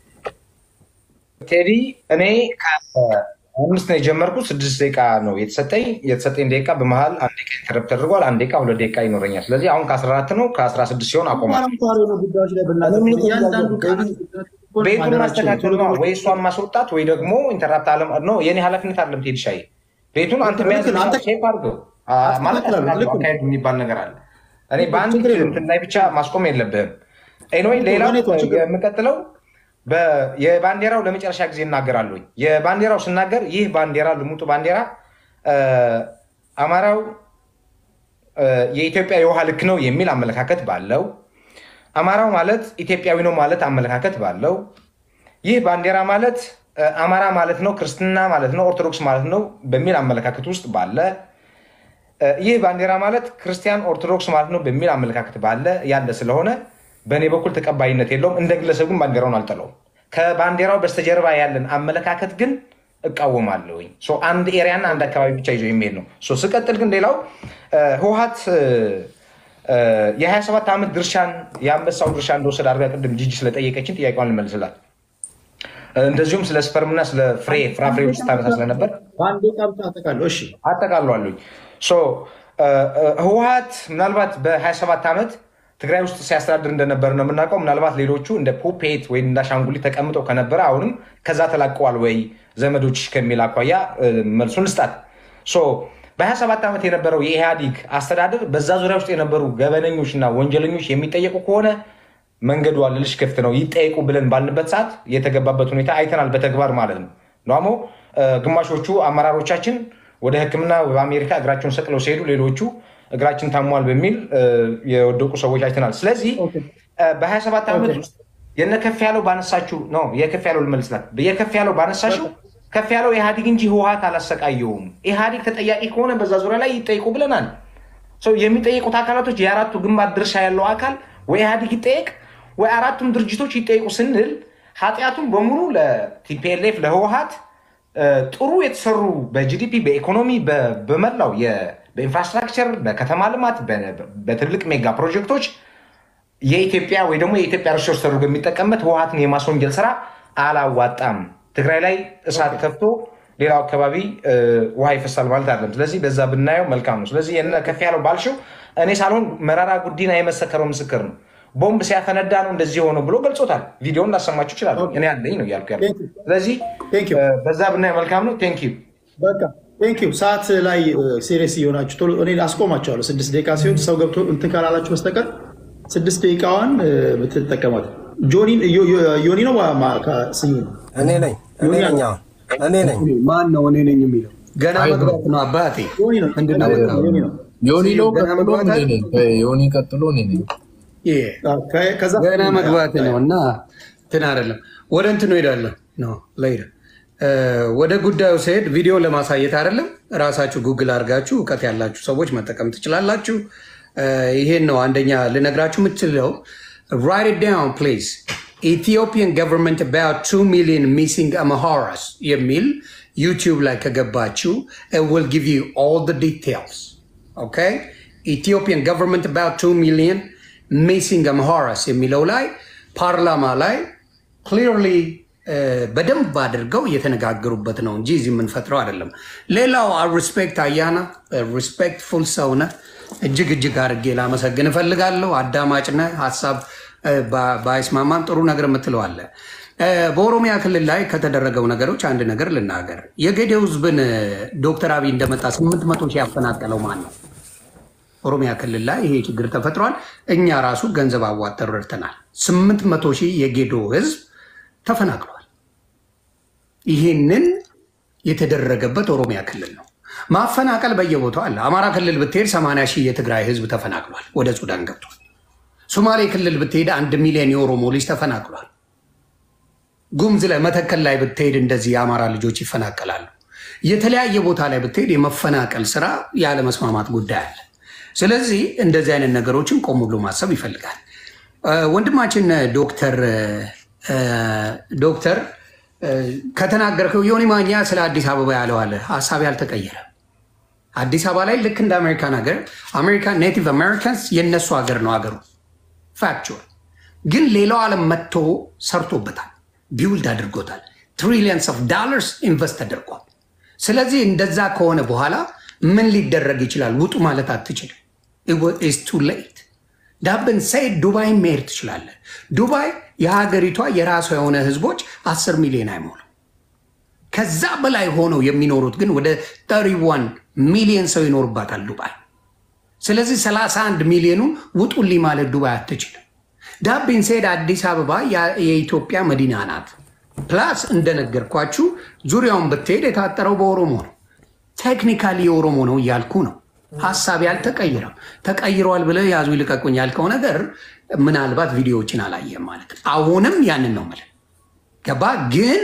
ቴዲ እኔ ከአምስት ነው የጀመርኩት። ስድስት ደቂቃ ነው የተሰጠኝ። የተሰጠኝ ደቂቃ በመሀል አንድ ደቂቃ ኢንተረፕት ተደርጓል። አንድ ደቂቃ ሁለት ደቂቃ ይኖረኛል። ስለዚህ አሁን ከአስራ አራት ነው ከአስራ ስድስት ሲሆን አቆማል። አንኳር የሆኑ ጉዳዮች ላይ ብናተኩር እያንዳንዱ ቃል ቤቱን ማደራችን ማስተካከል ነው ወይ እሷን ማስወጣት ወይ ደግሞ ኢንተራፕት አለ ነው። የኔ ኃላፊነት አለም ቴዲ ሻይ ቤቱን አንተ ልክ መያዝ ነው። አንተ- ሼፕ አድርገው አ- ማለት አስተካክላለሁ። አስተካክለው። ልክ ነው። አካሄዱ የሚባል ነገር አለ። እኔ በአንድ ችግር የለውም። እንትን ላይ ብቻ ማስቆም የለብህም። ኤኒዌይ ሌላው በኔ ተው፣ ችግር- የምቀጥለው በ- የባንዲራው ለመጨረሻ ጊዜ እናገራለሁ። የባንዲራው ስናገር ይህ ባንዲራ ልሙጡ ባንዲራ አ፣ አማራው አ፣ የኢትዮጵያ የውሃ ልክ ነው የሚል አመለካከት ባለው አማራው ማለት ኢትዮጵያዊ ነው ማለት አመለካከት ባለው ይህ ባንዲራ ማለት አ፣ አማራ ማለት ነው፣ ክርስትና ማለት ነው፣ ኦርቶዶክስ ማለት ነው በሚል አመለካከት ውስጥ ባለ አ፣ ይህ ባንዲራ ማለት ክርስቲያን ኦርቶዶክስ ማለት ነው በሚል አመለካከት ባለ ያለ ስለሆነ በእኔ በኩል ተቀባይነት የለውም። እንደ ግለሰብ ግን ባንዲራውን አልጠለውም። ከባንዲራው በስተጀርባ ያለን አመለካከት ግን እቃወማለሁኝ። ሶ አንድ ኤሪያና አንድ አካባቢ ብቻ ይዞ የሚሄድ ነው። ሶ ስቀጥል ግን ሌላው አ፣ ህወሓት አ፣ የ27 ዓመት ድርሻን የአንበሳው ድርሻ እንደወሰድ አድርጋ ቅድም ጂጂ ስለጠየቀችን ጥያቄዋን ልመልስላት። እንደዚሁም ስለ ስፐርምና ስለ ፍሬ ፍራፍሬዎች ስታነሳ ስለነበር በአንድ ደቂቃ ብቻ አጠቃለሁ። እሺ አጠቃሏሉኝ። ህወሓት ምናልባት በ27 ዓመት ትግራይ ውስጥ ሲያስተዳድር እንደነበር ነው የምናውቀው። ምናልባት ሌሎቹ እንደ ፑፔት ወይም እንደ አሻንጉሊት ተቀምጠው ከነበረ አሁንም ከዛ ተላቀዋል ወይ ዘመዶች ከሚል አኳያ እ፣ መልሱን ልስጣት። ሶ በ27 ዓመት የነበረው የኢህአዲግ አስተዳደር በዛ ዙሪያ ውስጥ የነበሩ ገበነኞች እና ወንጀለኞች የሚጠየቁ ከሆነ መንገዱ አልልሽ ክፍት ነው ይጠየቁ ብለን ባልንበት ሰዓት የተገባበት ሁኔታ አይተናል፣ በተግባር ማለት ነው። ደግሞ ግማሾቹ አመራሮቻችን ወደ ሕክምና በአሜሪካ እግራቸውን ሰቅለው ሲሄዱ፣ ሌሎቹ እግራችን ታሟል በሚል እ፣ የወደቁ ሰዎች አይተናል። ስለዚህ እ፣ በ27 ዓመት ውስጥ የነ ከፍ ያለው ባነሳችሁ ነው የከፍ ያለው ልመልስላት የከፍ ያለው ባነሳችሁ ከፍ ያለው ኢህአዲግ እንጂ ህወሓት አላሰቃየውም። ኢህአዲግ ተጠያቂ ከሆነ በዛ ዙሪያ ላይ ይጠይቁ ብለናል። ሰው የሚጠየቁት አካላቶች የአራቱ ግንባር ድርሻ ያለው አካል ወይ ኢህአዲግ ይጠየቅ ወይ አራቱም ድርጅቶች ይጠይቁ ስንል ኃጢአቱን በሙሉ ለቲፒኤልኤፍ ለህወሓት እ፣ ጥሩ የተሰሩ በጂዲፒ በኢኮኖሚ በ- በመላው የ- በኢንፍራስትራክቸር በከተማ ልማት በ- በትልቅ ሜጋ ፕሮጀክቶች የኢትዮጵያ ወይ ደግሞ የኢትዮጵያ ሪሶርስ ተደርጎ የሚጠቀምበት ህወሓትን የማስወንጀል ስራ አላዋጣም። ትግራይ ላይ እሳት ከፍቶ ሌላው አካባቢ እ፣ ውሃ ይፈሳል ማለት አይደለም። ስለዚህ በዛ ብናየው መልካም ነው። ስለዚህ የነ ከፍ ያለው ባልሽው እኔ ሳልሆን መራራ ጉዲና የመሰከረው ምስክር ነው። ቦምብ ሲያፈነዳ ነው እንደዚህ የሆነው ብሎ ገልጾታል። ቪዲዮን ላሰማችሁ ይችላል። እኔ ያለኝ ነው እያልኩ ያለው። ስለዚህ Thank you. እ፣ በዛ ብናየው መልካም ነው። ቴንክ ዩ በቃ ቴንክ ዩ። ሰዓት ላይ ሴሪየስ እየሆናችሁ ቶሎ እኔ አስቆማቸዋለሁ። ስድስት ደቂቃ ሲሆን ሰው ገብቶ እንትን ካላላችሁ በስተቀር ስድስት ደቂቃዋን እ፣ ብትጠቀሟት። ጆኒ ዮ- ዮ- ዮኒ ነው ማ- ማ- ከ- ስሚ ነው እኔ ነኝ እኔ ነኝ አሁን እኔ ነኝ ማን ነው እኔ ነኝ የሚለው? ገና መግባት ነው አባቴ። ዮኒ ነው ምንድን ነው ዮኒ ነው፣ ዮኒ ነው። ዮኒ ነው ገና ቀጥሎ መግባት እኔ ነኝ። ዮኒ ቀጥሎ እኔ ነኝ። ይሄ ከ- ከዛ ገና መግባት ነው እና እንትን አይደለም። ወደ እንትኑ ሄዳለሁ ነው ለይደ ወደ ጉዳዩ ሲሄድ ቪዲዮ ለማሳየት አይደለም። ራሳችሁ ጉግል አድርጋችሁ እውቀት ያላችሁ ሰዎች መጠቀም ትችላላችሁ። እ፣ ይሄን ነው አንደኛ ልነግራችሁ የምችለው። ራይት ኢት ዳውን ፕሊዝ ኢትዮጵያን ገቨርንመንት about 2 ሚሊዮን ሚሲንግ አምሃራስ የሚል ዩቲዩብ ላይ ከገባችሁ it will give you all the details okay ኢትዮጵያን ገቨርንመንት about 2 ሚሊዮን ሚሲንግ አምሃራስ የሚለው ላይ ፓርላማ ላይ ክሊርሊ በደንብ አድርገው እየተነጋገሩበት ነው እንጂ እዚህ የምንፈጥረው አይደለም። ሌላው ሪስፔክት አያና ሪስፔክትፉል ሰውነ እጅግ እጅግ አድርጌ ላመሰግን እፈልጋለሁ። አዳማጭ ነህ። ሀሳብ እ፣ ባ- ባይስማማም ጥሩ ነገር የምትለዋለ በኦሮሚያ ክልል ላይ ከተደረገው ነገሮች አንድ ነገር ልናገር። የጌዴኦ ህዝብን እ፣ ዶክተር አብይ እንደመጣ ስምንት መቶ ሺህ ያፈናቀለው ማን ነው? ኦሮሚያ ክልል ላይ ይሄ ችግር ተፈጥሯል። እኛ ራሱ ገንዘብ አዋጥተን ረድተናል። ስምንት መቶ ሺህ የጌዶ ህዝብ ተፈናቅሏል። ይህንን የተደረገበት ኦሮሚያ ክልል ነው። ማፈናቀል በየቦታው አለ። አማራ ክልል ብትሄድ ሰማንያ ሺህ የትግራይ ህዝብ ተፈናቅሏል፣ ወደ ሱዳን ገብቷል። ሶማሌ ክልል ብትሄድ አንድ ሚሊዮን የኦሮሞ ልጅ ተፈናቅሏል። ጉምዝ ላይ መተከል ላይ ብትሄድ እንደዚህ የአማራ ልጆች ይፈናቀላሉ። የተለያየ ቦታ ላይ ብትሄድ የመፈናቀል ስራ ያለመስማማት ጉዳይ አለ። ስለዚህ እንደዚህ አይነት ነገሮችን ቆም ብሎ ማሰብ ይፈልጋል። እ፣ ወንድማችን ዶክተር እ፣ ዶክተር እ፣ ከተናገርከው ዮኒ ማኛ ስለ አዲስ አበባ ያለው አለ ሀሳብ ያልተቀየረ አዲስ አበባ ላይ ልክ እንደ አሜሪካን ሀገር አሜሪካን ኔቲቭ አሜሪካንስ የነሱ ሀገር ነው ሀገሩ ፋክቹዋል ግን ሌላው ዓለም መጥቶ ሰርቶበታል፣ ቢውልድ አድርጎታል። ትሪሊየንስ ኦፍ ዳላርስ ኢንቨስት ተደርጓል። ስለዚህ እንደዛ ከሆነ በኋላ ምን ሊደረግ ይችላል? ውጡ ማለት አትችልም። ኢስ ቱ ሌት ዳብን ሳይ ዱባይ መሄድ ትችላለህ። ዱባይ የሀገሪቷ የራሷ የሆነ ህዝቦች አስር ሚሊዮን አይሞሉም። ከዛ በላይ ሆነው የሚኖሩት ግን ወደ 31 ሚሊዮን ሰው ይኖርባታል ዱባይ። ስለዚህ 31 ሚሊዮኑን ውጡልኝ ማለት ዱባይ አትችልም። ዳቢን ሴድ አዲስ አበባ ያ- የኢትዮጵያ መዲና ናት። ፕላስ እንደነገርኳችሁ ዙሪያውን ብትሄድ የታጠረው በኦሮሞ ነው። ቴክኒካሊ የኦሮሞ ነው እያልኩ ነው። ሀሳብ ያልተቀይረም ተቀይሯል ብለህ ያዙ ይልቀቁኝ ያልከው ነገር ምናልባት ቪዲዮዎችን አላየም ማለት ነው። አሁንም ያንን ነው የምልህ ገባ ግን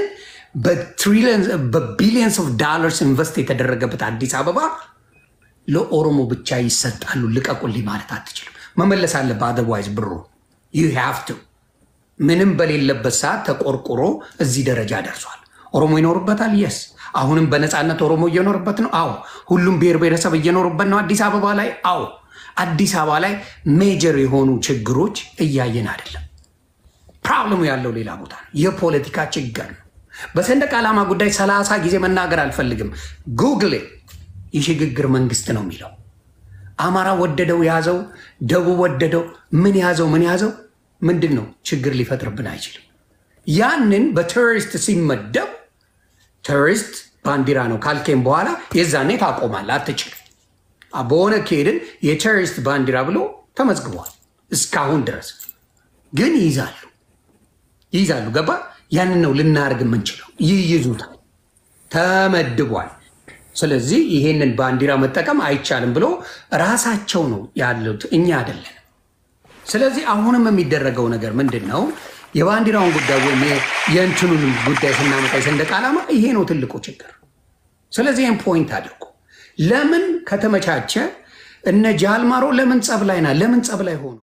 በቢሊየንስ ኦፍ ዳላርስ ኢንቨስት የተደረገበት አዲስ አበባ ለኦሮሞ ብቻ ይሰጣሉ ልቀቁልኝ ማለት አትችልም። መመለስ አለብህ። አዘርዋይዝ ብሩ ዩ ሃቭ ቱ ምንም በሌለበት ሰዓት ተቆርቁሮ እዚህ ደረጃ ደርሷል። ኦሮሞ ይኖርበታል። የስ አሁንም በነፃነት ኦሮሞ እየኖርበት ነው። አዎ ሁሉም ብሔር ብሔረሰብ እየኖርበት ነው። አዲስ አበባ ላይ አዎ አዲስ አበባ ላይ ሜጀር የሆኑ ችግሮች እያየን አይደለም። ፕሮብለሙ ያለው ሌላ ቦታ ነው። የፖለቲካ ችግር ነው። በሰንደቅ ዓላማ ጉዳይ ሰላሳ ጊዜ መናገር አልፈልግም። ጉግል የሽግግር መንግስት ነው የሚለው አማራ ወደደው ያዘው፣ ደቡብ ወደደው ምን ያዘው ምን ያዘው ምንድን ነው ችግር ሊፈጥርብን አይችልም። ያንን በቴሮሪስት ሲመደብ ቴሮሪስት ባንዲራ ነው ካልኬም በኋላ የዛኔ ታቆማል አትችልም። በሆነ ከሄድን የቴሮሪስት ባንዲራ ብሎ ተመዝግቧል። እስካሁን ድረስ ግን ይይዛሉ ይይዛሉ። ገባ? ያንን ነው ልናደርግ የምንችለው። ይይዙታል፣ ተመድቧል። ስለዚህ ይሄንን ባንዲራ መጠቀም አይቻልም ብሎ ራሳቸው ነው ያሉት፣ እኛ አይደለን። ስለዚህ አሁንም የሚደረገው ነገር ምንድን ነው? የባንዲራውን ጉዳይ ወይም የእንትኑን ጉዳይ ስናመጣ የሰንደቅ ዓላማ ይሄ ነው ትልቁ ችግር። ስለዚህ ይህን ፖይንት አድርጎ ለምን ከተመቻቸ እነ ጃልማሮ ለምን ጸብ ላይ ና ለምን ጸብ ላይ ሆኑ?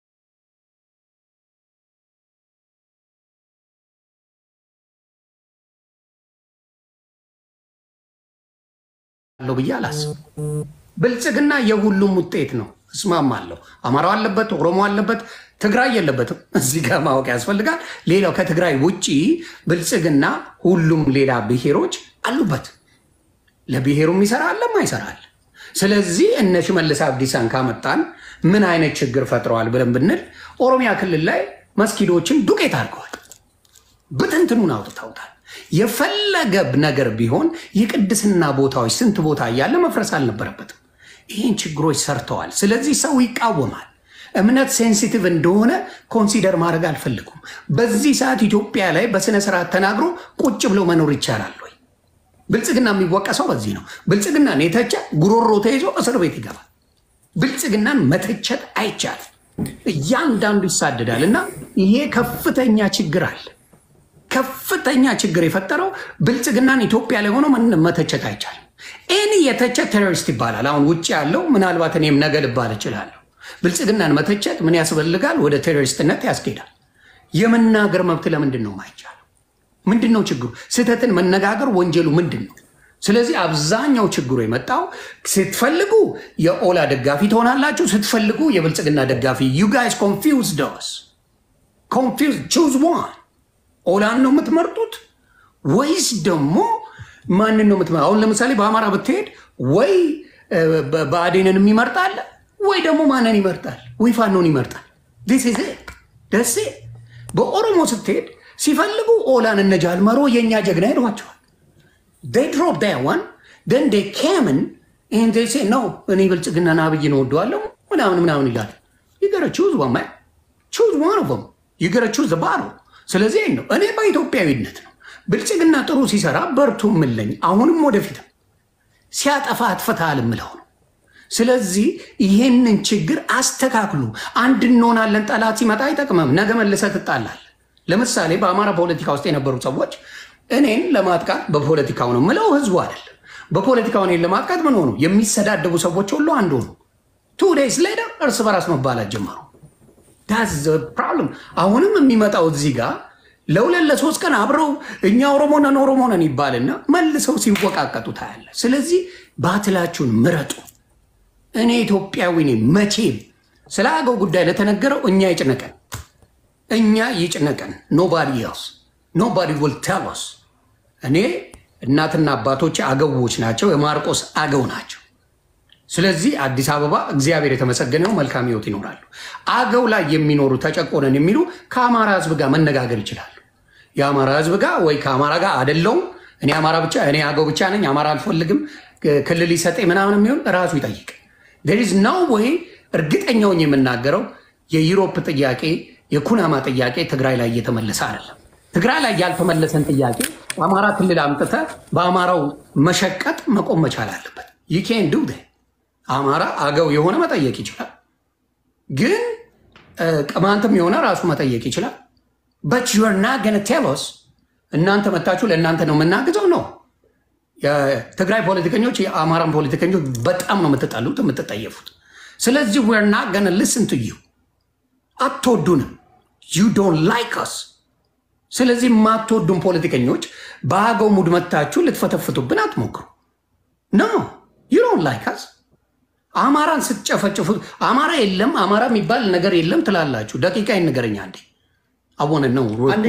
አለው ብዬ አላስብም። ብልጽግና የሁሉም ውጤት ነው፣ እስማማለሁ። አማራው አለበት፣ ኦሮሞ አለበት፣ ትግራይ የለበትም። እዚህ ጋር ማወቅ ያስፈልጋል። ሌላው ከትግራይ ውጭ ብልጽግና ሁሉም ሌላ ብሔሮች አሉበት። ለብሔሩም ይሰራል፣ ይሰራል። ስለዚህ እነ ሽመልስ አብዲሳን ካመጣን ምን አይነት ችግር ፈጥረዋል ብለን ብንል ኦሮሚያ ክልል ላይ መስጊዶችን ዱቄት አድርገዋል፣ ብትንትኑን አውጥተውታል። የፈለገ ነገር ቢሆን የቅድስና ቦታዎች ስንት ቦታ እያለ መፍረስ አልነበረበትም። ይህን ችግሮች ሰርተዋል። ስለዚህ ሰው ይቃወማል። እምነት ሴንሲቲቭ እንደሆነ ኮንሲደር ማድረግ አልፈልጉም። በዚህ ሰዓት ኢትዮጵያ ላይ በስነ ስርዓት ተናግሮ ቁጭ ብሎ መኖር ይቻላል ወይ? ብልጽግና የሚወቀሰው በዚህ ነው። ብልጽግናን የተቸ ጉሮሮ ተይዞ እስር ቤት ይገባል። ብልጽግናን መተቸት አይቻልም። እያንዳንዱ ይሳደዳል እና ይሄ ከፍተኛ ችግር አለ። ከፍተኛ ችግር የፈጠረው ብልጽግናን ኢትዮጵያ ላይ ሆኖ መተቸት አይቻልም። ኤኒ የተቸ ቴሮሪስት ይባላል። አሁን ውጭ ያለው ምናልባት እኔም ነገ ልባል እችላለሁ። ብልጽግናን መተቸት ምን ያስፈልጋል? ወደ ቴሮሪስትነት ያስኬዳል። የመናገር መብት ለምንድን ነው የማይቻለው? ምንድን ነው ችግሩ? ስህተትን መነጋገር ወንጀሉ ምንድን ነው? ስለዚህ አብዛኛው ችግሩ የመጣው ስትፈልጉ የኦላ ደጋፊ ትሆናላችሁ፣ ስትፈልጉ የብልጽግና ደጋፊ ዩ ጋይስ ኮንፊውዝ ደስ ኮንፊውዝ ቹዝ ዋን ኦላን ነው የምትመርጡት ወይስ ደግሞ ማንን ነው የምትመ አሁን ለምሳሌ በአማራ ብትሄድ ወይ ብአዴንን ይመርጣል ወይ ደግሞ ማንን ይመርጣል? ወይ ፋኖን ይመርጣል። ስ ደሴ በኦሮሞ ስትሄድ ሲፈልጉ ኦላን እነ ጃልመሮ የእኛ ጀግና ሄደዋቸዋል። ድሮፕ ዋን ደን ካምን ሴ ነው እኔ ብልጽግናና አብይን እወደዋለሁ ምናምን ምናምን ይላል። ይገረ ቹዝ ዋማ ቹዝ ዋን ኦፍ ይገረ ቹዝ ባሮ ስለዚህ ነው እኔ በኢትዮጵያዊነት ነው ብልጽግና ጥሩ ሲሰራ በርቱ ምለኝ አሁንም ወደፊትም ሲያጠፋ አትፈታል ምለው ነው። ስለዚህ ይሄንን ችግር አስተካክሉ። አንድ እንሆናለን። ጠላት ሲመጣ አይጠቅመም። ነገ መልሰህ ትጣላለህ። ለምሳሌ በአማራ ፖለቲካ ውስጥ የነበሩ ሰዎች እኔን ለማጥቃት በፖለቲካው ነው ምለው ህዝቡ አይደለም። በፖለቲካው እኔን ለማጥቃት ምን ሆኑ? የሚሰዳደቡ ሰዎች ሁሉ አንዱ ነው። ቱ ዴይስ ሌደር እርስ በራስ መባላት ጀመሩ። ዳዝ ፕሮብለም። አሁንም የሚመጣው እዚህ ጋር ለሁለት ለሶስት ቀን አብረው እኛ ኦሮሞ ነን ኦሮሞ ነን ይባልና መልሰው ሲወቃቀጡ ታያለ። ስለዚህ ባትላችሁን ምረጡ። እኔ ኢትዮጵያዊ ነኝ። መቼም ስለ አገው ጉዳይ ለተነገረው እኛ ይጭነቀን፣ እኛ ይጭነቀን። ኖባዲ ኤልስ ኖባዲ ዊል ቴል አስ። እኔ እናትና አባቶች አገዎች ናቸው፣ የማርቆስ አገው ናቸው። ስለዚህ አዲስ አበባ እግዚአብሔር የተመሰገነው መልካም ህይወት ይኖራሉ። አገው ላይ የሚኖሩ ተጨቆነን የሚሉ ከአማራ ህዝብ ጋር መነጋገር ይችላሉ። የአማራ ህዝብ ጋር ወይ ከአማራ ጋር አደለውም እኔ አማራ ብቻ እኔ አገው ብቻ ነኝ አማራ አልፈልግም ክልል ይሰጠኝ ምናምን የሚሆን ራሱ ይጠይቅ። ዴሪዝ ነው ወይ እርግጠኛውን የምናገረው የዩሮፕ ጥያቄ የኩናማ ጥያቄ ትግራይ ላይ እየተመለሰ አይደለም። ትግራይ ላይ ያልተመለሰን ጥያቄ አማራ ክልል አምጥተ በአማራው መሸቀጥ መቆም መቻል አለበት። ዩኬን ዱ አማራ አገው የሆነ መጠየቅ ይችላል፣ ግን ቅማንትም የሆነ ራሱ መጠየቅ ይችላል። በት ዩር ና ገነ ቴሎስ እናንተ መታችሁ ለእናንተ ነው የምናግዘው ነው። የትግራይ ፖለቲከኞች የአማራን ፖለቲከኞች በጣም ነው የምትጠሉት የምትጠየፉት። ስለዚህ ዌር ና ገነ ልስን ቱ ዩ አትወዱንም። ዩ ዶንት ላይክ አስ። ስለዚህ የማትወዱን ፖለቲከኞች በአገው ሙድ መታችሁ ልትፈተፍቱብን አትሞክሩ። ኖ ዩ ዶንት ላይክ አስ። አማራን ስትጨፈጭፉ አማራ የለም አማራ የሚባል ነገር የለም ትላላችሁ። ደቂቃ ይንገረኛ አንዴ አወነ ነው።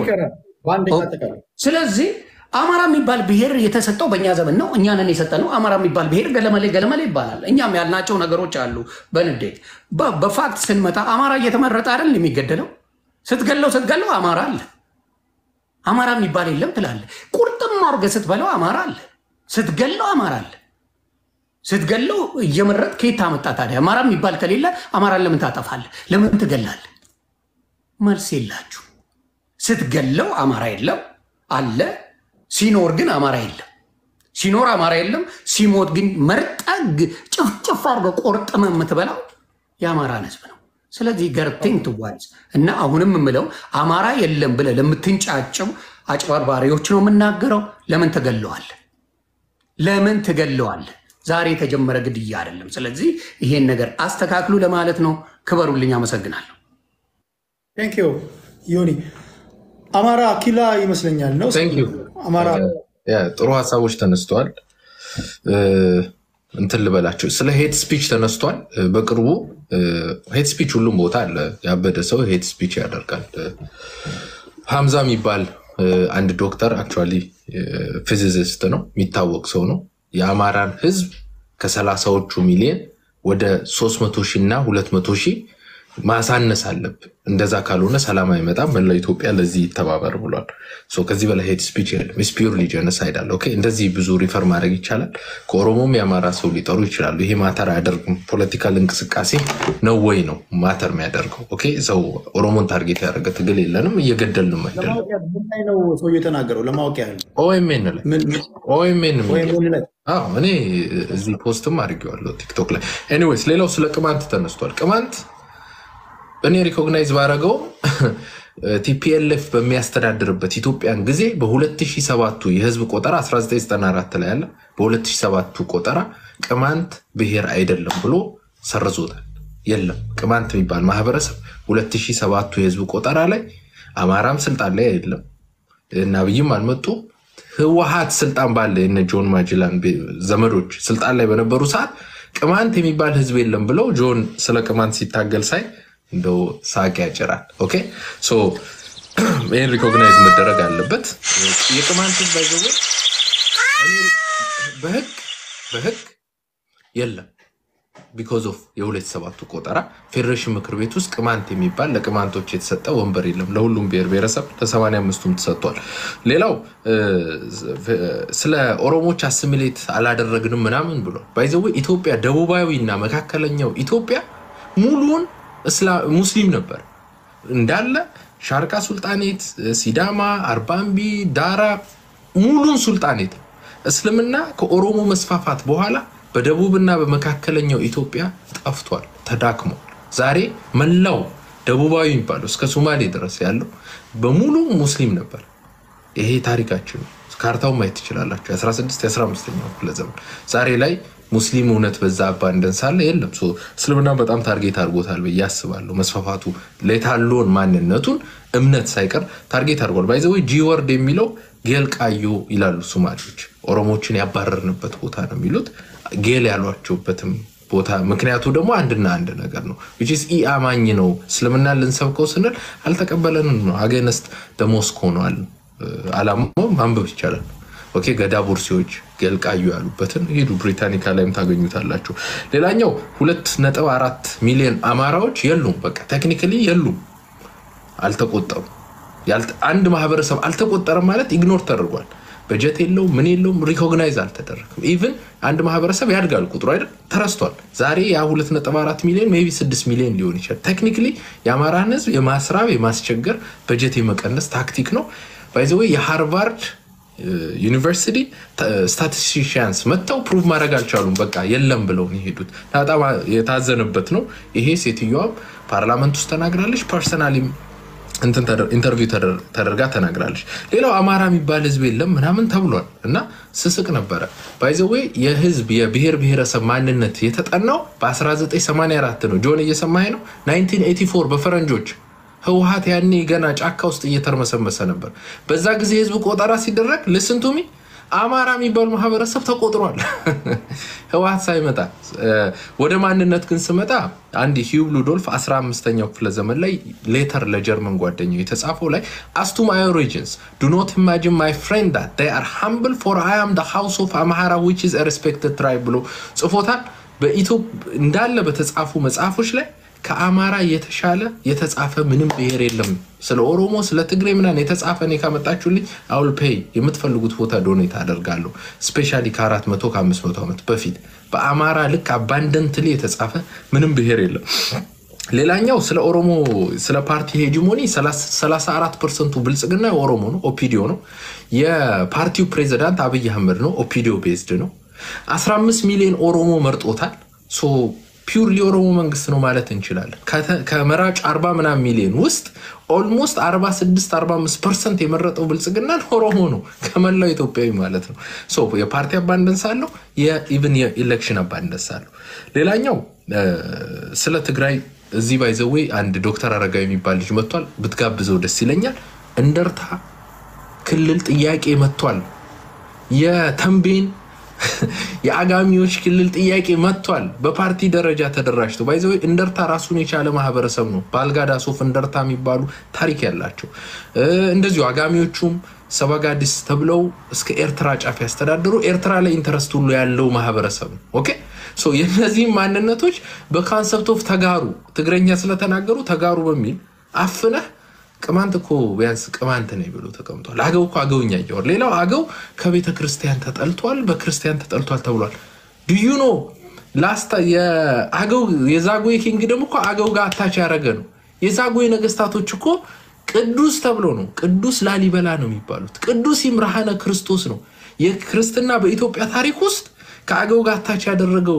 ስለዚህ አማራ የሚባል ብሔር የተሰጠው በእኛ ዘመን ነው። እኛንን የሰጠነው አማራ የሚባል ብሔር ገለመሌ ገለመሌ ይባላል። እኛም ያልናቸው ነገሮች አሉ። በንዴት በፋክት ስንመጣ አማራ እየተመረጠ አይደል የሚገደለው? ስትገለው ስትገለው አማራ አለ። አማራ የሚባል የለም ትላለ። ቁርጥም አድርገህ ስትበለው አማራ አለ። ስትገለው አማራ አለ። ስትገለው እየመረጥ ከየት ታመጣ ታዲያ? አማራ የሚባል ከሌለ አማራን ለምን ታጠፋለህ? ለምን ትገላለህ? መልስ የላችሁ። ስትገለው አማራ የለም አለ ሲኖር ግን አማራ የለም። ሲኖር አማራ የለም፣ ሲሞት ግን መርጠግ ጭፍጭፍ አድርገህ ቆርጥመ የምትበላው የአማራን ህዝብ ነው። ስለዚህ ገርቴን ትዋዝ እና አሁንም የምለው አማራ የለም ብለህ ለምትንጫጨው አጭበርባሪዎች ነው የምናገረው። ለምን ትገለዋል? ለምን ትገለዋል? ዛሬ የተጀመረ ግድያ አይደለም። ስለዚህ ይሄን ነገር አስተካክሉ ለማለት ነው። ክበሩልኝ። አመሰግናለሁ። ቴንክ ዩ ዮኒ። አማራ ኪላ ይመስለኛል ነው ቴንክ ዩ አማራ ጥሩ ሀሳቦች ተነስተዋል። እንትን ልበላቸው ስለ ሄት ስፒች ተነስቷል። በቅርቡ ሄት ስፒች ሁሉም ቦታ አለ። ያበደ ሰው ሄት ስፒች ያደርጋል። ሀምዛ የሚባል አንድ ዶክተር አክቹዋሊ ፊዚሲስት ነው፣ የሚታወቅ ሰው ነው። የአማራን ህዝብ ከሰላሳዎቹ ሚሊዮን ወደ ሶስት መቶ ሺህ እና ሁለት መቶ ሺህ ማሳነስ አለብን። እንደዛ ካልሆነ ሰላም አይመጣም። መላው ኢትዮጵያ ለዚህ ይተባበር ብሏል። ከዚህ በላይ ሄት ስፒች የለም። ፒውርሊ ጀነሳይድ አለ። ኦኬ፣ እንደዚህ ብዙ ሪፈር ማድረግ ይቻላል። ከኦሮሞም የአማራ ሰው ሊጠሩ ይችላሉ። ይሄ ማተር አያደርግም። ፖለቲካል እንቅስቃሴ ነው ወይ ነው ማተር የሚያደርገው? ኦኬ፣ ሰው ኦሮሞን ታርጌት ያደረገ ትግል የለንም፣ እየገደልንም አይደለም። ምን ላይ ነው ሰውዬው የተናገረው? ለማወቅ ያህል ኦኤምኤን ላይ ኦኤምኤን ወይም ምን ላይ አዎ እኔ እዚህ ፖስትም አድርጌዋለሁ ቲክቶክ ላይ። ኤኒዌይስ ሌላው ስለ ቅማንት ተነስቷል። ቅማንት እኔ ሪኮግናይዝ ባረገው ቲፒኤልኤፍ በሚያስተዳድርበት ኢትዮጵያን ጊዜ በ2007ቱ የህዝብ ቆጠራ 1994 ላይ ያለ በ2007ቱ ቆጠራ ቅማንት ብሔር አይደለም ብሎ ሰርዞታል። የለም ቅማንት የሚባል ማህበረሰብ 2007ቱ የህዝብ ቆጠራ ላይ አማራም ስልጣን ላይ የለም እና አብይም አልመጡም። ህወሀት ስልጣን ባለ የነ ጆን ማጅላን ዘመዶች ስልጣን ላይ በነበሩ ሰዓት ቅማንት የሚባል ህዝብ የለም ብለው ጆን ስለ ቅማንት ሲታገል ሳይ እንደው ሳቅ ያጭራል። ኦኬ ሶ ይህን ሪኮግናይዝ መደረግ አለበት። የቅማንት ህዝብ ባይዘወ በህግ በህግ የለም ቢኮዝ ኦፍ የሁለት ሰባቱ ቆጠራ ፌዴሬሽን ምክር ቤት ውስጥ ቅማንት የሚባል ለቅማንቶች የተሰጠ ወንበር የለም። ለሁሉም ብሔር ብሔረሰብ ለሰማንያ አምስቱም ተሰጥቷል። ሌላው ስለ ኦሮሞች አስሚሌት አላደረግንም ምናምን ብሎ ባይዘወ ኢትዮጵያ ደቡባዊ እና መካከለኛው ኢትዮጵያ ሙሉውን ሙስሊም ነበር እንዳለ ሻርቃ ሱልጣኔት፣ ሲዳማ፣ አርባምቢ፣ ዳራ ሙሉን ሱልጣኔት እስልምና ከኦሮሞ መስፋፋት በኋላ በደቡብና በመካከለኛው ኢትዮጵያ ጠፍቷል፣ ተዳክሟል። ዛሬ መላው ደቡባዊ የሚባለው እስከ ሶማሌ ድረስ ያለው በሙሉ ሙስሊም ነበር። ይሄ ታሪካችን ነው። ካርታውን ማየት ትችላላችሁ። የ16 የ15ኛው ክፍለ ዘመን ዛሬ ላይ ሙስሊም እውነት በዛ አባንደንስ አለ የለም። ሶ እስልምና በጣም ታርጌት አድርጎታል ብዬ አስባለሁ። መስፋፋቱ ሌታሎን ማንነቱን እምነት ሳይቀር ታርጌት አድርጓል። ባይዘዌ ጂ ወርድ የሚለው ጌልቃዮ ይላሉ ሶማሌዎች። ኦሮሞችን ያባረርንበት ቦታ ነው የሚሉት ጌል ያሏቸውበትም ቦታ ምክንያቱ ደግሞ አንድና አንድ ነገር ነው። ዊችስ ኢ አማኝ ነው። እስልምና ልንሰብከው ስንል አልተቀበለንም ነው። አገነስት ደሞስክ ሆነዋል። አላማው ማንበብ ይቻላል። ኦኬ ገዳ ቡርሲዎች ገልቃዩ ያሉበትን ሄዱ። ብሪታኒካ ላይም ታገኙታላችሁ። ሌላኛው ሁለት ነጥብ አራት ሚሊዮን አማራዎች የሉም። በቃ ቴክኒካሊ የሉም፣ አልተቆጠሩም። አንድ ማህበረሰብ አልተቆጠረም ማለት ኢግኖር ተደርጓል። በጀት የለውም፣ ምን የለውም፣ ሪኮግናይዝ አልተደረግም። ኢቭን አንድ ማህበረሰብ ያድጋል ቁጥሩ አይደል ተረስቷል። ዛሬ ያ ሁለት ነጥብ አራት ሚሊዮን ሜይ ቢ ስድስት ሚሊዮን ሊሆን ይችላል። ቴክኒካሊ የአማራን ህዝብ የማስራብ የማስቸገር በጀት የመቀነስ ታክቲክ ነው። ባይዘወይ የሃርቫርድ ዩኒቨርሲቲ ስታቲስቲሽያንስ መጥተው ፕሩቭ ማድረግ አልቻሉም። በቃ የለም ብለው ነው የሄዱት። በጣም የታዘነበት ነው ይሄ። ሴትዮዋም ፓርላመንት ውስጥ ተናግራለች። ፐርሰናሊም ኢንተርቪው ተደርጋ ተናግራለች። ሌላው አማራ የሚባል ህዝብ የለም ምናምን ተብሏል እና ስስቅ ነበረ። ባይዘዌ የህዝብ የብሔር ብሔረሰብ ማንነት የተጠናው በ1984 ነው። ጆን እየሰማኸኝ ነው? 1984 በፈረንጆች ህወሀት ያኔ ገና ጫካ ውስጥ እየተርመሰመሰ ነበር። በዛ ጊዜ የህዝብ ቆጠራ ሲደረግ ልስንቱሚ አማራ የሚባል ማህበረሰብ ተቆጥሯል። ህወሀት ሳይመጣ ወደ ማንነት ግን ስመጣ አንድ ሂዩብ ሉዶልፍ 15ኛው ክፍለ ዘመን ላይ ሌተር ለጀርመን ጓደኛው የተጻፈው ላይ አስቱ ማይ ኦሪጂንስ ዱ ኖት ኢማጂን ማይ ፍሬንድ ዳት ዴይ አር ሃምብል ፎር አይ አም ሃውስ ኦፍ አማራ ዊች ኢዝ ሬስፔክትድ ትራይብ ብሎ ጽፎታል። በኢትዮጵያ እንዳለ በተጻፉ መጽሐፎች ላይ ከአማራ የተሻለ የተጻፈ ምንም ብሔር የለም። ስለ ኦሮሞ፣ ስለ ትግሬ ምናምን የተጻፈ እኔ ካመጣችሁልኝ አውል ፔይ የምትፈልጉት ቦታ ዶኔት አደርጋለሁ። ስፔሻሊ ከአራት መቶ ከአምስት መቶ ዓመት በፊት በአማራ ልክ አባንደንትሊ የተጻፈ ምንም ብሔር የለም። ሌላኛው ስለ ኦሮሞ ስለ ፓርቲ ሄጂሞኒ 34 ፐርሰንቱ ብልጽግና የኦሮሞ ነው፣ ኦፒዲዮ ነው። የፓርቲው ፕሬዚዳንት አብይ አህመድ ነው፣ ኦፒዲዮ ቤዝድ ነው። 15 ሚሊዮን ኦሮሞ መርጦታል። ፒውርሊ የኦሮሞ መንግስት ነው ማለት እንችላለን። ከመራጭ 40 ምናምን ሚሊዮን ውስጥ ኦልሞስት 46 45 ፐርሰንት የመረጠው ብልጽግናን ኦሮሞ ነው ከመላው ኢትዮጵያዊ ማለት ነው። የፓርቲ አባንደንስ አለው፣ የኢቭን የኢሌክሽን አባንደንስ አለው። ሌላኛው ስለ ትግራይ እዚህ ባይዘዌ አንድ ዶክተር አረጋዊ የሚባል ልጅ መጥቷል። ብትጋብዘው ደስ ይለኛል። እንደርታ ክልል ጥያቄ መጥቷል። የተንቤን የአጋሚዎች ክልል ጥያቄ መጥቷል። በፓርቲ ደረጃ ተደራጅቶ ባይዘ እንደርታ ራሱን የቻለ ማህበረሰብ ነው። በአልጋዳ ሶፍ እንደርታ የሚባሉ ታሪክ ያላቸው እንደዚሁ አጋሚዎቹም ሰባጋዲስ ተብለው እስከ ኤርትራ ጫፍ ያስተዳድሩ ኤርትራ ላይ ኢንተረስት ሁሉ ያለው ማህበረሰብ ነው። ኦኬ ሶ የእነዚህም ማንነቶች በካንሰፕት ኦፍ ተጋሩ ትግረኛ ስለተናገሩ ተጋሩ በሚል አፍነህ ቅማንት እኮ ቢያንስ ቅማንት ነኝ ብሎ ተቀምጧል። አገው እኮ አገውኛ እያወር ሌላው አገው ከቤተ ክርስቲያን ተጠልቷል፣ በክርስቲያን ተጠልቷል ተብሏል። ድዩ ኖ ላስታ የአገው የዛጉዌ ኪንግደም እኮ አገው ጋር አታች ያደረገ ነው። የዛጉዌ ነገስታቶች እኮ ቅዱስ ተብሎ ነው። ቅዱስ ላሊበላ ነው የሚባሉት። ቅዱስ ይምርሃነ ክርስቶስ ነው። የክርስትና በኢትዮጵያ ታሪክ ውስጥ ከአገው ጋር አታች ያደረገው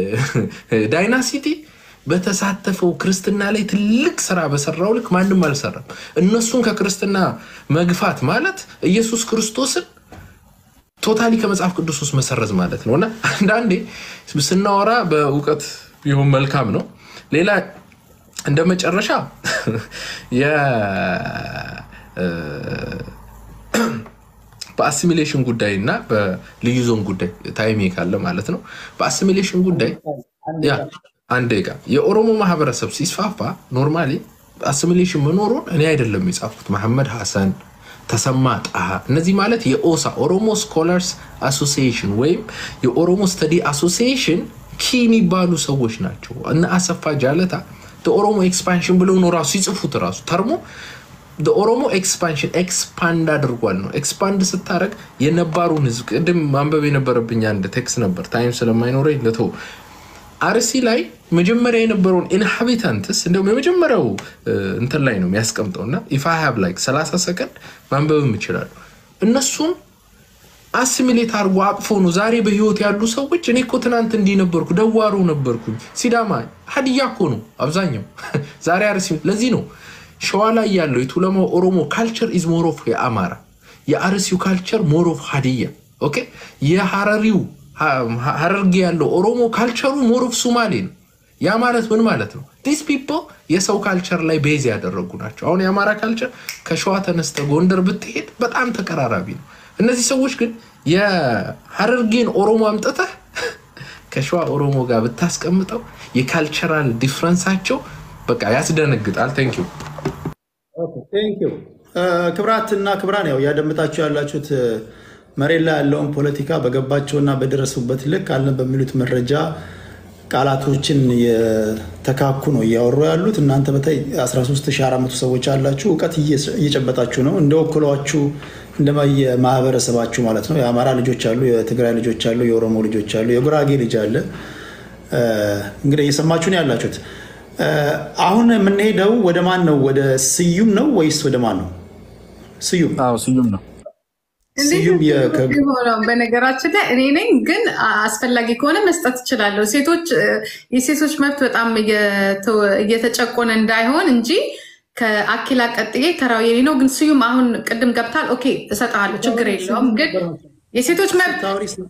ዳይናሲቲ በተሳተፈው ክርስትና ላይ ትልቅ ስራ በሰራው ልክ ማንም አልሰራም። እነሱን ከክርስትና መግፋት ማለት ኢየሱስ ክርስቶስን ቶታሊ ከመጽሐፍ ቅዱስ ውስጥ መሰረዝ ማለት ነው። እና አንዳንዴ ስናወራ በእውቀት ቢሆን መልካም ነው። ሌላ እንደ መጨረሻ በአሲሚሌሽን ጉዳይ እና በልዩ ዞን ጉዳይ ታይሜ ካለ ማለት ነው። በአሲሚሌሽን ጉዳይ አንድ ጋ የኦሮሞ ማህበረሰብ ሲስፋፋ ኖርማሊ አሲሚሌሽን መኖሩን እኔ አይደለም የጻፉት መሐመድ ሐሰን፣ ተሰማ ጣሃ እነዚህ ማለት የኦሳ ኦሮሞ ስኮላርስ አሶሲዬሽን ወይም የኦሮሞ ስተዲ አሶሲዬሽን ኪ የሚባሉ ሰዎች ናቸው። እነ አሰፋ ጃለታ ኦሮሞ ኤክስፓንሽን ብለው ነው ራሱ ሲጽፉት ራሱ ተርሞ ኦሮሞ ኤክስፓንሽን ኤክስፓንድ አድርጓል ነው። ኤክስፓንድ ስታደረግ የነባሩን ህዝብ ቅድም ማንበብ የነበረብኝ አንድ ቴክስት ነበር፣ ታይም ስለማይኖረኝ ልተው። አርሲ ላይ መጀመሪያ የነበረውን ኢንሃቢታንትስ እንዲሁም የመጀመሪያው እንትን ላይ ነው የሚያስቀምጠው እና ኢፋ ሀብ ላይ 30 ሰከንድ ማንበብም ይችላሉ። እነሱን አሲሚሌት አድርጎ አቅፎ ነው ዛሬ በህይወት ያሉ ሰዎች። እኔ እኮ ትናንት እንዲህ ነበርኩ፣ ደዋሮ ነበርኩኝ። ሲዳማ ሀዲያ እኮ ነው አብዛኛው ዛሬ አርሲ። ለዚህ ነው ሸዋ ላይ ያለው የቱለማው ኦሮሞ ካልቸር ኢዝ ሞር ኦፍ የአማራ የአርሲው ካልቸር ሞር ኦፍ ሀዲያ ኦኬ። የሀረሪው ሀረርጌ ያለው ኦሮሞ ካልቸሩ ሞር ኦፍ ሱማሌ ነው። ያ ማለት ምን ማለት ነው? ዲስ ፒፕል የሰው ካልቸር ላይ ቤዝ ያደረጉ ናቸው። አሁን የአማራ ካልቸር ከሸዋ ተነስተ ጎንደር ብትሄድ በጣም ተቀራራቢ ነው። እነዚህ ሰዎች ግን የሀረርጌን ኦሮሞ አምጥተህ ከሸዋ ኦሮሞ ጋር ብታስቀምጠው የካልቸራል ዲፍረንሳቸው በቃ ያስደነግጣል። ቴንኪው ቴንኪው ክብራትና ክብራን፣ ያው እያደመጣችሁ ያላችሁት መሬት ላይ ያለውን ፖለቲካ በገባቸውና በደረሱበት ልክ አለን በሚሉት መረጃ ቃላቶችን የተካኩ ነው እያወሩ ያሉት። እናንተ በተለይ 13400 ሰዎች አላችሁ፣ እውቀት እየጨበጣችሁ ነው። እንደወክሏችሁ እንደየ ማህበረሰባችሁ ማለት ነው። የአማራ ልጆች አሉ፣ የትግራይ ልጆች አሉ፣ የኦሮሞ ልጆች አሉ፣ የጉራጌ ልጅ አለ። እንግዲህ እየሰማችሁ ነው ያላችሁት። አሁን የምንሄደው ወደ ማን ነው? ወደ ስዩም ነው ወይስ ወደ ማን ነው? ስዩም ስዩም ነው። ስዩም ሆነው በነገራችን ላይ እኔ ነኝ፣ ግን አስፈላጊ ከሆነ መስጠት እችላለሁ። ሴቶች የሴቶች መብት በጣም እየተጨቆነ እንዳይሆን እንጂ ከአኪላ ቀጥዬ ተራው የኔ ነው። ግን ስዩም አሁን ቅድም ገብታል። ኦኬ እሰጠዋለሁ፣ ችግር የለውም። ግን የሴቶች መብት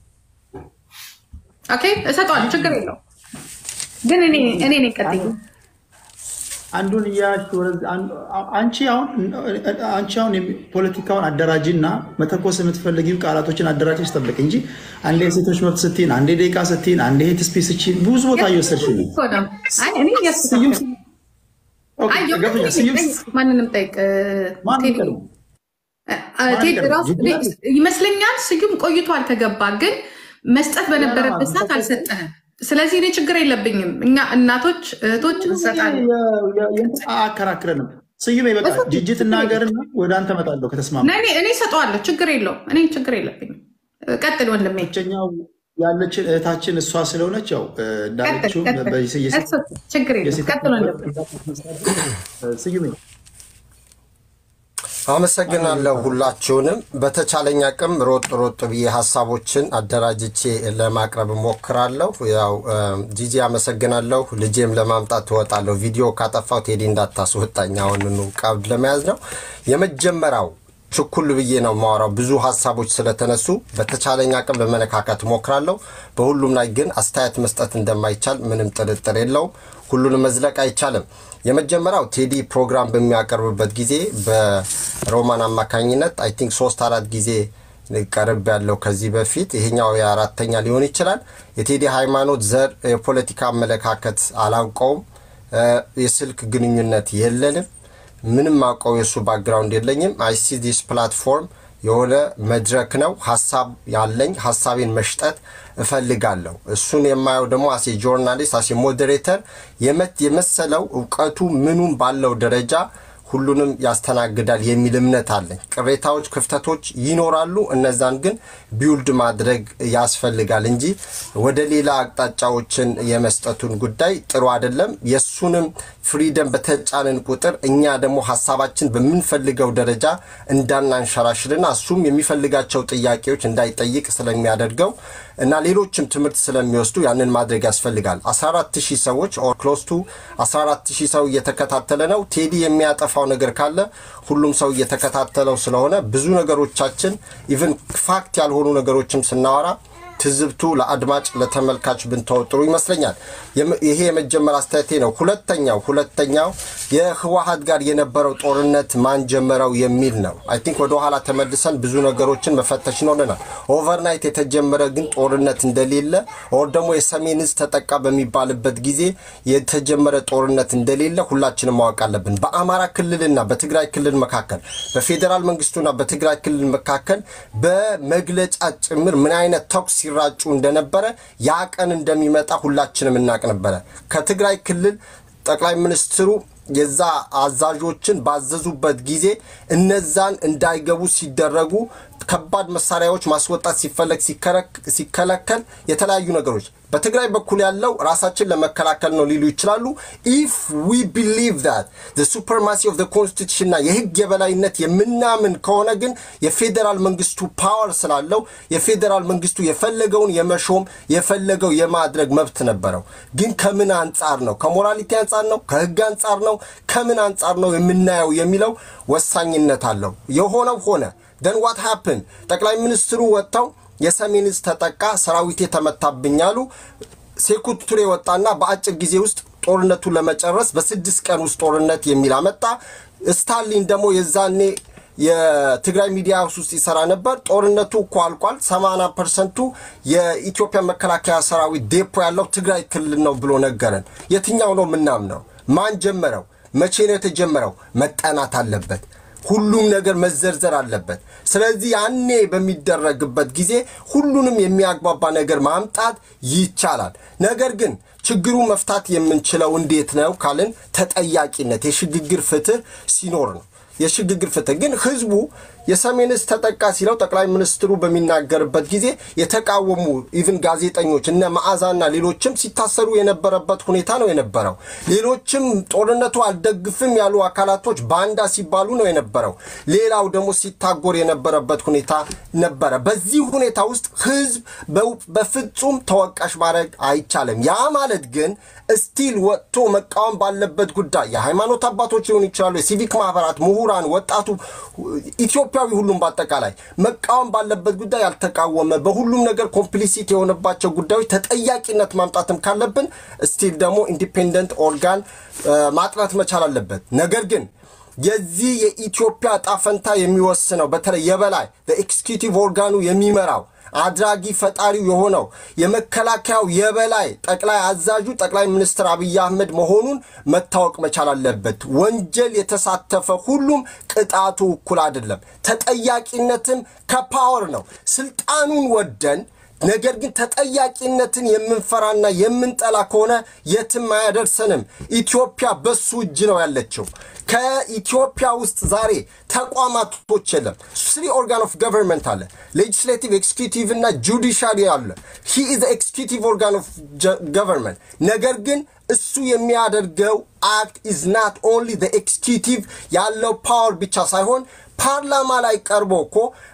ኦኬ እሰጠዋለሁ፣ ችግር የለውም። ግን እኔ እኔ ነኝ ቀጥዬ አንዱን እያያችሁ አንቺ አሁን አንቺ አሁን ፖለቲካውን አደራጂ እና መተኮስ የምትፈልጊው ቃላቶችን አደራጅ ጠብቅ እንጂ አንዴ የሴቶች መብት ስትይን፣ አንዴ ደቂቃ ስትይን፣ አንዴ ሄት ስፔስ ስትይን ብዙ ቦታ እየወሰድሽ ማንንም ጠይቅ ይመስለኛል። ስዩም ቆይቷል ከገባ ግን መስጠት በነበረበት ሰዓት አልሰጠህም። ስለዚህ እኔ ችግር የለብኝም። እኛ እናቶች እህቶች እንሰጣለን። አከራክረንም ስዩም በቃ ጅጅ ትናገርና ወደ አንተ እመጣለሁ ከተስማማ እኔ እሰጠዋለሁ። ችግር የለውም። እኔ ችግር የለብኝም። ቀጥል ወንድሜ። ብቸኛው ያለችን እህታችን እሷ ስለሆነች ያው እንዳለችው ችግር የለም። ቀጥል ወንድሜ። ስዩም አመሰግናለሁ ሁላችሁንም። በተቻለኝ አቅም ሮጥ ሮጥ ብዬ ሀሳቦችን አደራጅቼ ለማቅረብ እሞክራለሁ። ያው ጂጂ አመሰግናለሁ። ልጄም ለማምጣት ትወጣለሁ። ቪዲዮ ካጠፋው ቴዲ እንዳታስወጣኝ። አሁንኑ ቀብድ ለመያዝ ነው። የመጀመሪያው ችኩል ብዬ ነው የማወራው። ብዙ ሀሳቦች ስለተነሱ በተቻለኝ አቅም ለመነካከት እሞክራለሁ። በሁሉም ላይ ግን አስተያየት መስጠት እንደማይቻል ምንም ጥርጥር የለውም። ሁሉንም መዝለቅ አይቻልም። የመጀመሪያው ቴዲ ፕሮግራም በሚያቀርብበት ጊዜ በሮማን አማካኝነት አይ ቲንክ ሶስት አራት ጊዜ ቀርብ ያለው ከዚህ በፊት ይሄኛው የአራተኛ ሊሆን ይችላል። የቴዲ ሃይማኖት፣ ዘር፣ የፖለቲካ አመለካከት አላውቀውም። የስልክ ግንኙነት የለንም። ምንም አውቀው የእሱ ባክግራውንድ የለኝም። አይሲ ዲስ ፕላትፎርም የሆነ መድረክ ነው። ሀሳብ ያለኝ ሀሳቤን መሽጠት እፈልጋለሁ። እሱን የማየው ደግሞ አሴ ጆርናሊስት አሴ ሞዴሬተር የመሰለው እውቀቱ ምኑም ባለው ደረጃ ሁሉንም ያስተናግዳል የሚል እምነት አለኝ። ቅሬታዎች፣ ክፍተቶች ይኖራሉ። እነዛን ግን ቢውልድ ማድረግ ያስፈልጋል እንጂ ወደ ሌላ አቅጣጫዎችን የመስጠቱን ጉዳይ ጥሩ አይደለም። የእሱንም ፍሪደም በተጫንን ቁጥር እኛ ደግሞ ሀሳባችን በምንፈልገው ደረጃ እንዳናንሸራሽርና እሱም የሚፈልጋቸው ጥያቄዎች እንዳይጠይቅ ስለሚያደርገው እና ሌሎችም ትምህርት ስለሚወስዱ ያንን ማድረግ ያስፈልጋል። 14 ሺህ ሰዎች ኦር ክሎስ ቱ 14 ሺህ ሰው እየተከታተለ ነው። ቴዲ የሚያጠፋው ነገር ካለ ሁሉም ሰው እየተከታተለው ስለሆነ ብዙ ነገሮቻችን ኢቨን ፋክት ያልሆኑ ነገሮችም ስናወራ ትዝብቱ ለአድማጭ ለተመልካች ብንተው ጥሩ ይመስለኛል። ይሄ የመጀመሪያ አስተያየቴ ነው። ሁለተኛው ሁለተኛው የህወሀት ጋር የነበረው ጦርነት ማን ጀመረው የሚል ነው። አይ ቲንክ ወደኋላ ተመልሰን ብዙ ነገሮችን መፈተሽ ይኖረናል። ኦቨርናይት የተጀመረ ግን ጦርነት እንደሌለ ኦር ደግሞ የሰሜን እዝ ተጠቃ በሚባልበት ጊዜ የተጀመረ ጦርነት እንደሌለ ሁላችንም ማወቅ አለብን። በአማራ ክልልና በትግራይ ክልል መካከል በፌዴራል መንግስቱና በትግራይ ክልል መካከል በመግለጫ ጭምር ምን አይነት ተኩስ ሲራጩ እንደነበረ ያ ቀን እንደሚመጣ ሁላችንም እናቅ ነበረ። ከትግራይ ክልል ጠቅላይ ሚኒስትሩ የዛ አዛዦችን ባዘዙበት ጊዜ እነዛን እንዳይገቡ ሲደረጉ ከባድ መሳሪያዎች ማስወጣት ሲፈለግ ሲከለከል የተለያዩ ነገሮች በትግራይ በኩል ያለው ራሳችን ለመከላከል ነው ሊሉ ይችላሉ። ኢፍ ዊ ቢሊቭ ዛት ዘ ሱፐርማሲ ኦፍ ዘ ኮንስቲቱሽንና የህግ የበላይነት የምናምን ከሆነ ግን የፌዴራል መንግስቱ ፓወር ስላለው የፌዴራል መንግስቱ የፈለገውን የመሾም የፈለገው የማድረግ መብት ነበረው። ግን ከምን አንጻር ነው? ከሞራሊቲ አንጻር ነው? ከህግ አንጻር ነው? ከምን አንጻር ነው የምናየው የሚለው ወሳኝነት አለው። የሆነው ሆነ። ደን ዋት ሃፕን ጠቅላይ ሚኒስትሩ ወጥተው የሰሜን ዕዝ ተጠቃ፣ ሰራዊቴ ተመታብኝ አሉ። ሴኩት ቱሬ ወጣና በአጭር ጊዜ ውስጥ ጦርነቱን ለመጨረስ በስድስት ቀን ውስጥ ጦርነት የሚል አመጣ። ስታሊን ደግሞ የዛኔ የትግራይ ሚዲያ ውስጥ ይሰራ ነበር። ጦርነቱ እኮ አልቋል፣ 80 ፐርሰንቱ የኢትዮጵያ መከላከያ ሰራዊት ዴፖ ያለው ትግራይ ክልል ነው ብሎ ነገረን። የትኛው ነው ምናምነው? ማን ጀመረው? መቼ ነው የተጀመረው? መጠናት አለበት። ሁሉም ነገር መዘርዘር አለበት። ስለዚህ ያኔ በሚደረግበት ጊዜ ሁሉንም የሚያግባባ ነገር ማምጣት ይቻላል። ነገር ግን ችግሩ መፍታት የምንችለው እንዴት ነው ካልን ተጠያቂነት፣ የሽግግር ፍትህ ሲኖር ነው። የሽግግር ፍትህ ግን ህዝቡ የሰሜን ዕዝ ተጠቃ ሲለው ጠቅላይ ሚኒስትሩ በሚናገርበት ጊዜ የተቃወሙ ኢቭን ጋዜጠኞች እነ መዓዛና ሌሎችም ሲታሰሩ የነበረበት ሁኔታ ነው የነበረው። ሌሎችም ጦርነቱ አልደግፍም ያሉ አካላቶች ባንዳ ሲባሉ ነው የነበረው። ሌላው ደግሞ ሲታጎር የነበረበት ሁኔታ ነበረ። በዚህ ሁኔታ ውስጥ ህዝብ በፍጹም ተወቃሽ ማድረግ አይቻልም። ያ ማለት ግን ስቲል ወጥቶ መቃወም ባለበት ጉዳይ የሃይማኖት አባቶች ሊሆኑ ይችላሉ፣ የሲቪክ ማህበራት፣ ምሁራን፣ ወጣቱ ኢትዮጵያዊ ሁሉም በአጠቃላይ መቃወም ባለበት ጉዳይ ያልተቃወመ በሁሉም ነገር ኮምፕሊሲት የሆነባቸው ጉዳዮች ተጠያቂነት ማምጣትም ካለብን ስቲል ደግሞ ኢንዲፔንደንት ኦርጋን ማጥናት መቻል አለበት። ነገር ግን የዚህ የኢትዮጵያ ዕጣ ፈንታ የሚወስነው በተለይ የበላይ በኤክስኪዩቲቭ ኦርጋኑ የሚመራው አድራጊ ፈጣሪው የሆነው የመከላከያው የበላይ ጠቅላይ አዛዡ ጠቅላይ ሚኒስትር አብይ አህመድ መሆኑን መታወቅ መቻል አለበት። ወንጀል የተሳተፈ ሁሉም ቅጣቱ እኩል አይደለም። ተጠያቂነትም ከፓወር ነው። ስልጣኑን ወደን ነገር ግን ተጠያቂነትን የምንፈራና የምንጠላ ከሆነ የትም አያደርሰንም። ኢትዮጵያ በሱ እጅ ነው ያለችው። ከኢትዮጵያ ውስጥ ዛሬ ተቋማቶች የለም። ስሪ ኦርጋን ኦፍ ገቨርንመንት አለ። ሌጅስሌቲቭ፣ ኤክስኪዩቲቭ እና ጁዲሻሪ አለ። ሂ ኢዝ ኤክስኪዩቲቭ ኦርጋን ኦፍ ገቨርንመንት። ነገር ግን እሱ የሚያደርገው አክት ኢዝ ናት ኦንሊ ኤክስኪዩቲቭ ያለው ፓወር ብቻ ሳይሆን ፓርላማ ላይ ቀርቦ እኮ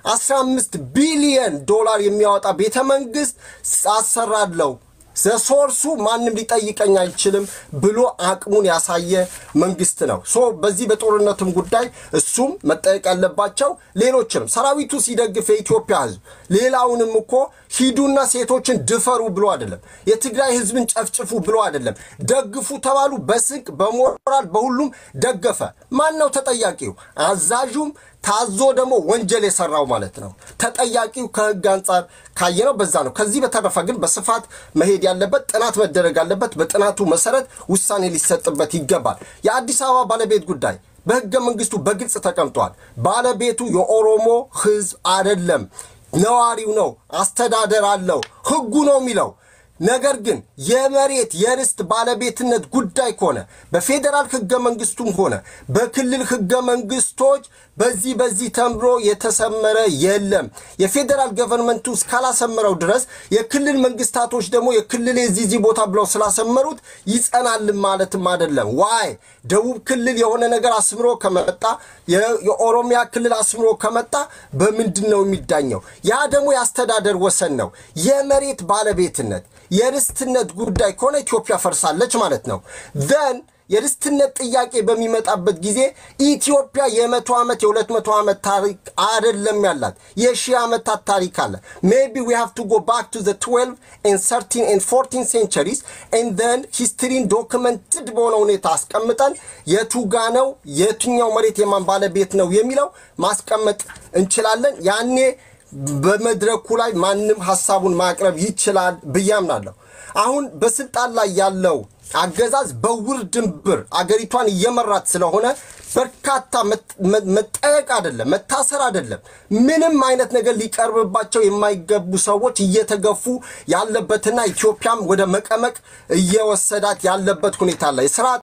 15 ቢሊየን ዶላር የሚያወጣ ቤተ መንግስት አሰራለው ዘሶርሱ ማንም ሊጠይቀኝ አይችልም ብሎ አቅሙን ያሳየ መንግስት ነው። ሶ በዚህ በጦርነቱም ጉዳይ እሱም መጠየቅ ያለባቸው ሌሎችንም ሰራዊቱ ሲደግፍ የኢትዮጵያ ህዝብ ሌላውንም እኮ ሂዱና ሴቶችን ድፈሩ ብሎ አይደለም። የትግራይ ህዝብን ጨፍጭፉ ብሎ አይደለም። ደግፉ ተባሉ። በስንቅ በሞራል በሁሉም ደገፈ። ማን ነው ተጠያቂው? አዛዡም ታዞ ደግሞ ወንጀል የሰራው ማለት ነው። ተጠያቂው ከህግ አንጻር ካየነው በዛ ነው። ከዚህ በተረፈ ግን በስፋት መሄድ ያለበት ጥናት መደረግ አለበት። በጥናቱ መሰረት ውሳኔ ሊሰጥበት ይገባል። የአዲስ አበባ ባለቤት ጉዳይ በህገ መንግስቱ በግልጽ ተቀምጧል። ባለቤቱ የኦሮሞ ህዝብ አይደለም፣ ነዋሪው ነው። አስተዳደር አለው። ህጉ ነው የሚለው ነገር ግን የመሬት የርስት ባለቤትነት ጉዳይ ከሆነ በፌዴራል ህገ መንግስቱም ሆነ በክልል ህገ መንግስቶች በዚህ በዚህ ተምሮ የተሰመረ የለም። የፌዴራል ገቨርንመንቱ እስካላሰመረው ድረስ የክልል መንግስታቶች ደግሞ የክልል የዚህ ቦታ ብለው ስላሰመሩት ይጸናልን ማለትም አይደለም። ዋይ ደቡብ ክልል የሆነ ነገር አስምሮ ከመጣ የኦሮሚያ ክልል አስምሮ ከመጣ በምንድን ነው የሚዳኘው? ያ ደግሞ የአስተዳደር ወሰን ነው። የመሬት ባለቤትነት የርስትነት ጉዳይ ከሆነ ኢትዮጵያ ፈርሳለች ማለት ነው ዘን የርስትነት ጥያቄ በሚመጣበት ጊዜ ኢትዮጵያ የመቶ ዓመት የሁለት መቶ ዓመት ታሪክ አይደለም ያላት የሺህ ዓመታት ታሪክ አለ ሜቢ ዊ ሃቭ ቱ ጎ ባክ ቱ ዘ 12 ኤንድ 13 ኤንድ 14 ሴንቸሪስ ኤንድ ዘን ሂስትሪን ዶክመንትድ በሆነ ሁኔታ አስቀምጠን የቱጋ ነው የትኛው መሬት የማን ባለቤት ነው የሚለው ማስቀመጥ እንችላለን ያኔ በመድረኩ ላይ ማንም ሀሳቡን ማቅረብ ይችላል ብዬ አምናለሁ አሁን በስልጣን ላይ ያለው አገዛዝ በውር ድንብር አገሪቷን እየመራት ስለሆነ በርካታ መጠየቅ አይደለም መታሰር አይደለም ምንም አይነት ነገር ሊቀርብባቸው የማይገቡ ሰዎች እየተገፉ ያለበትና ኢትዮጵያም ወደ መቀመቅ እየወሰዳት ያለበት ሁኔታ አለ። የስራ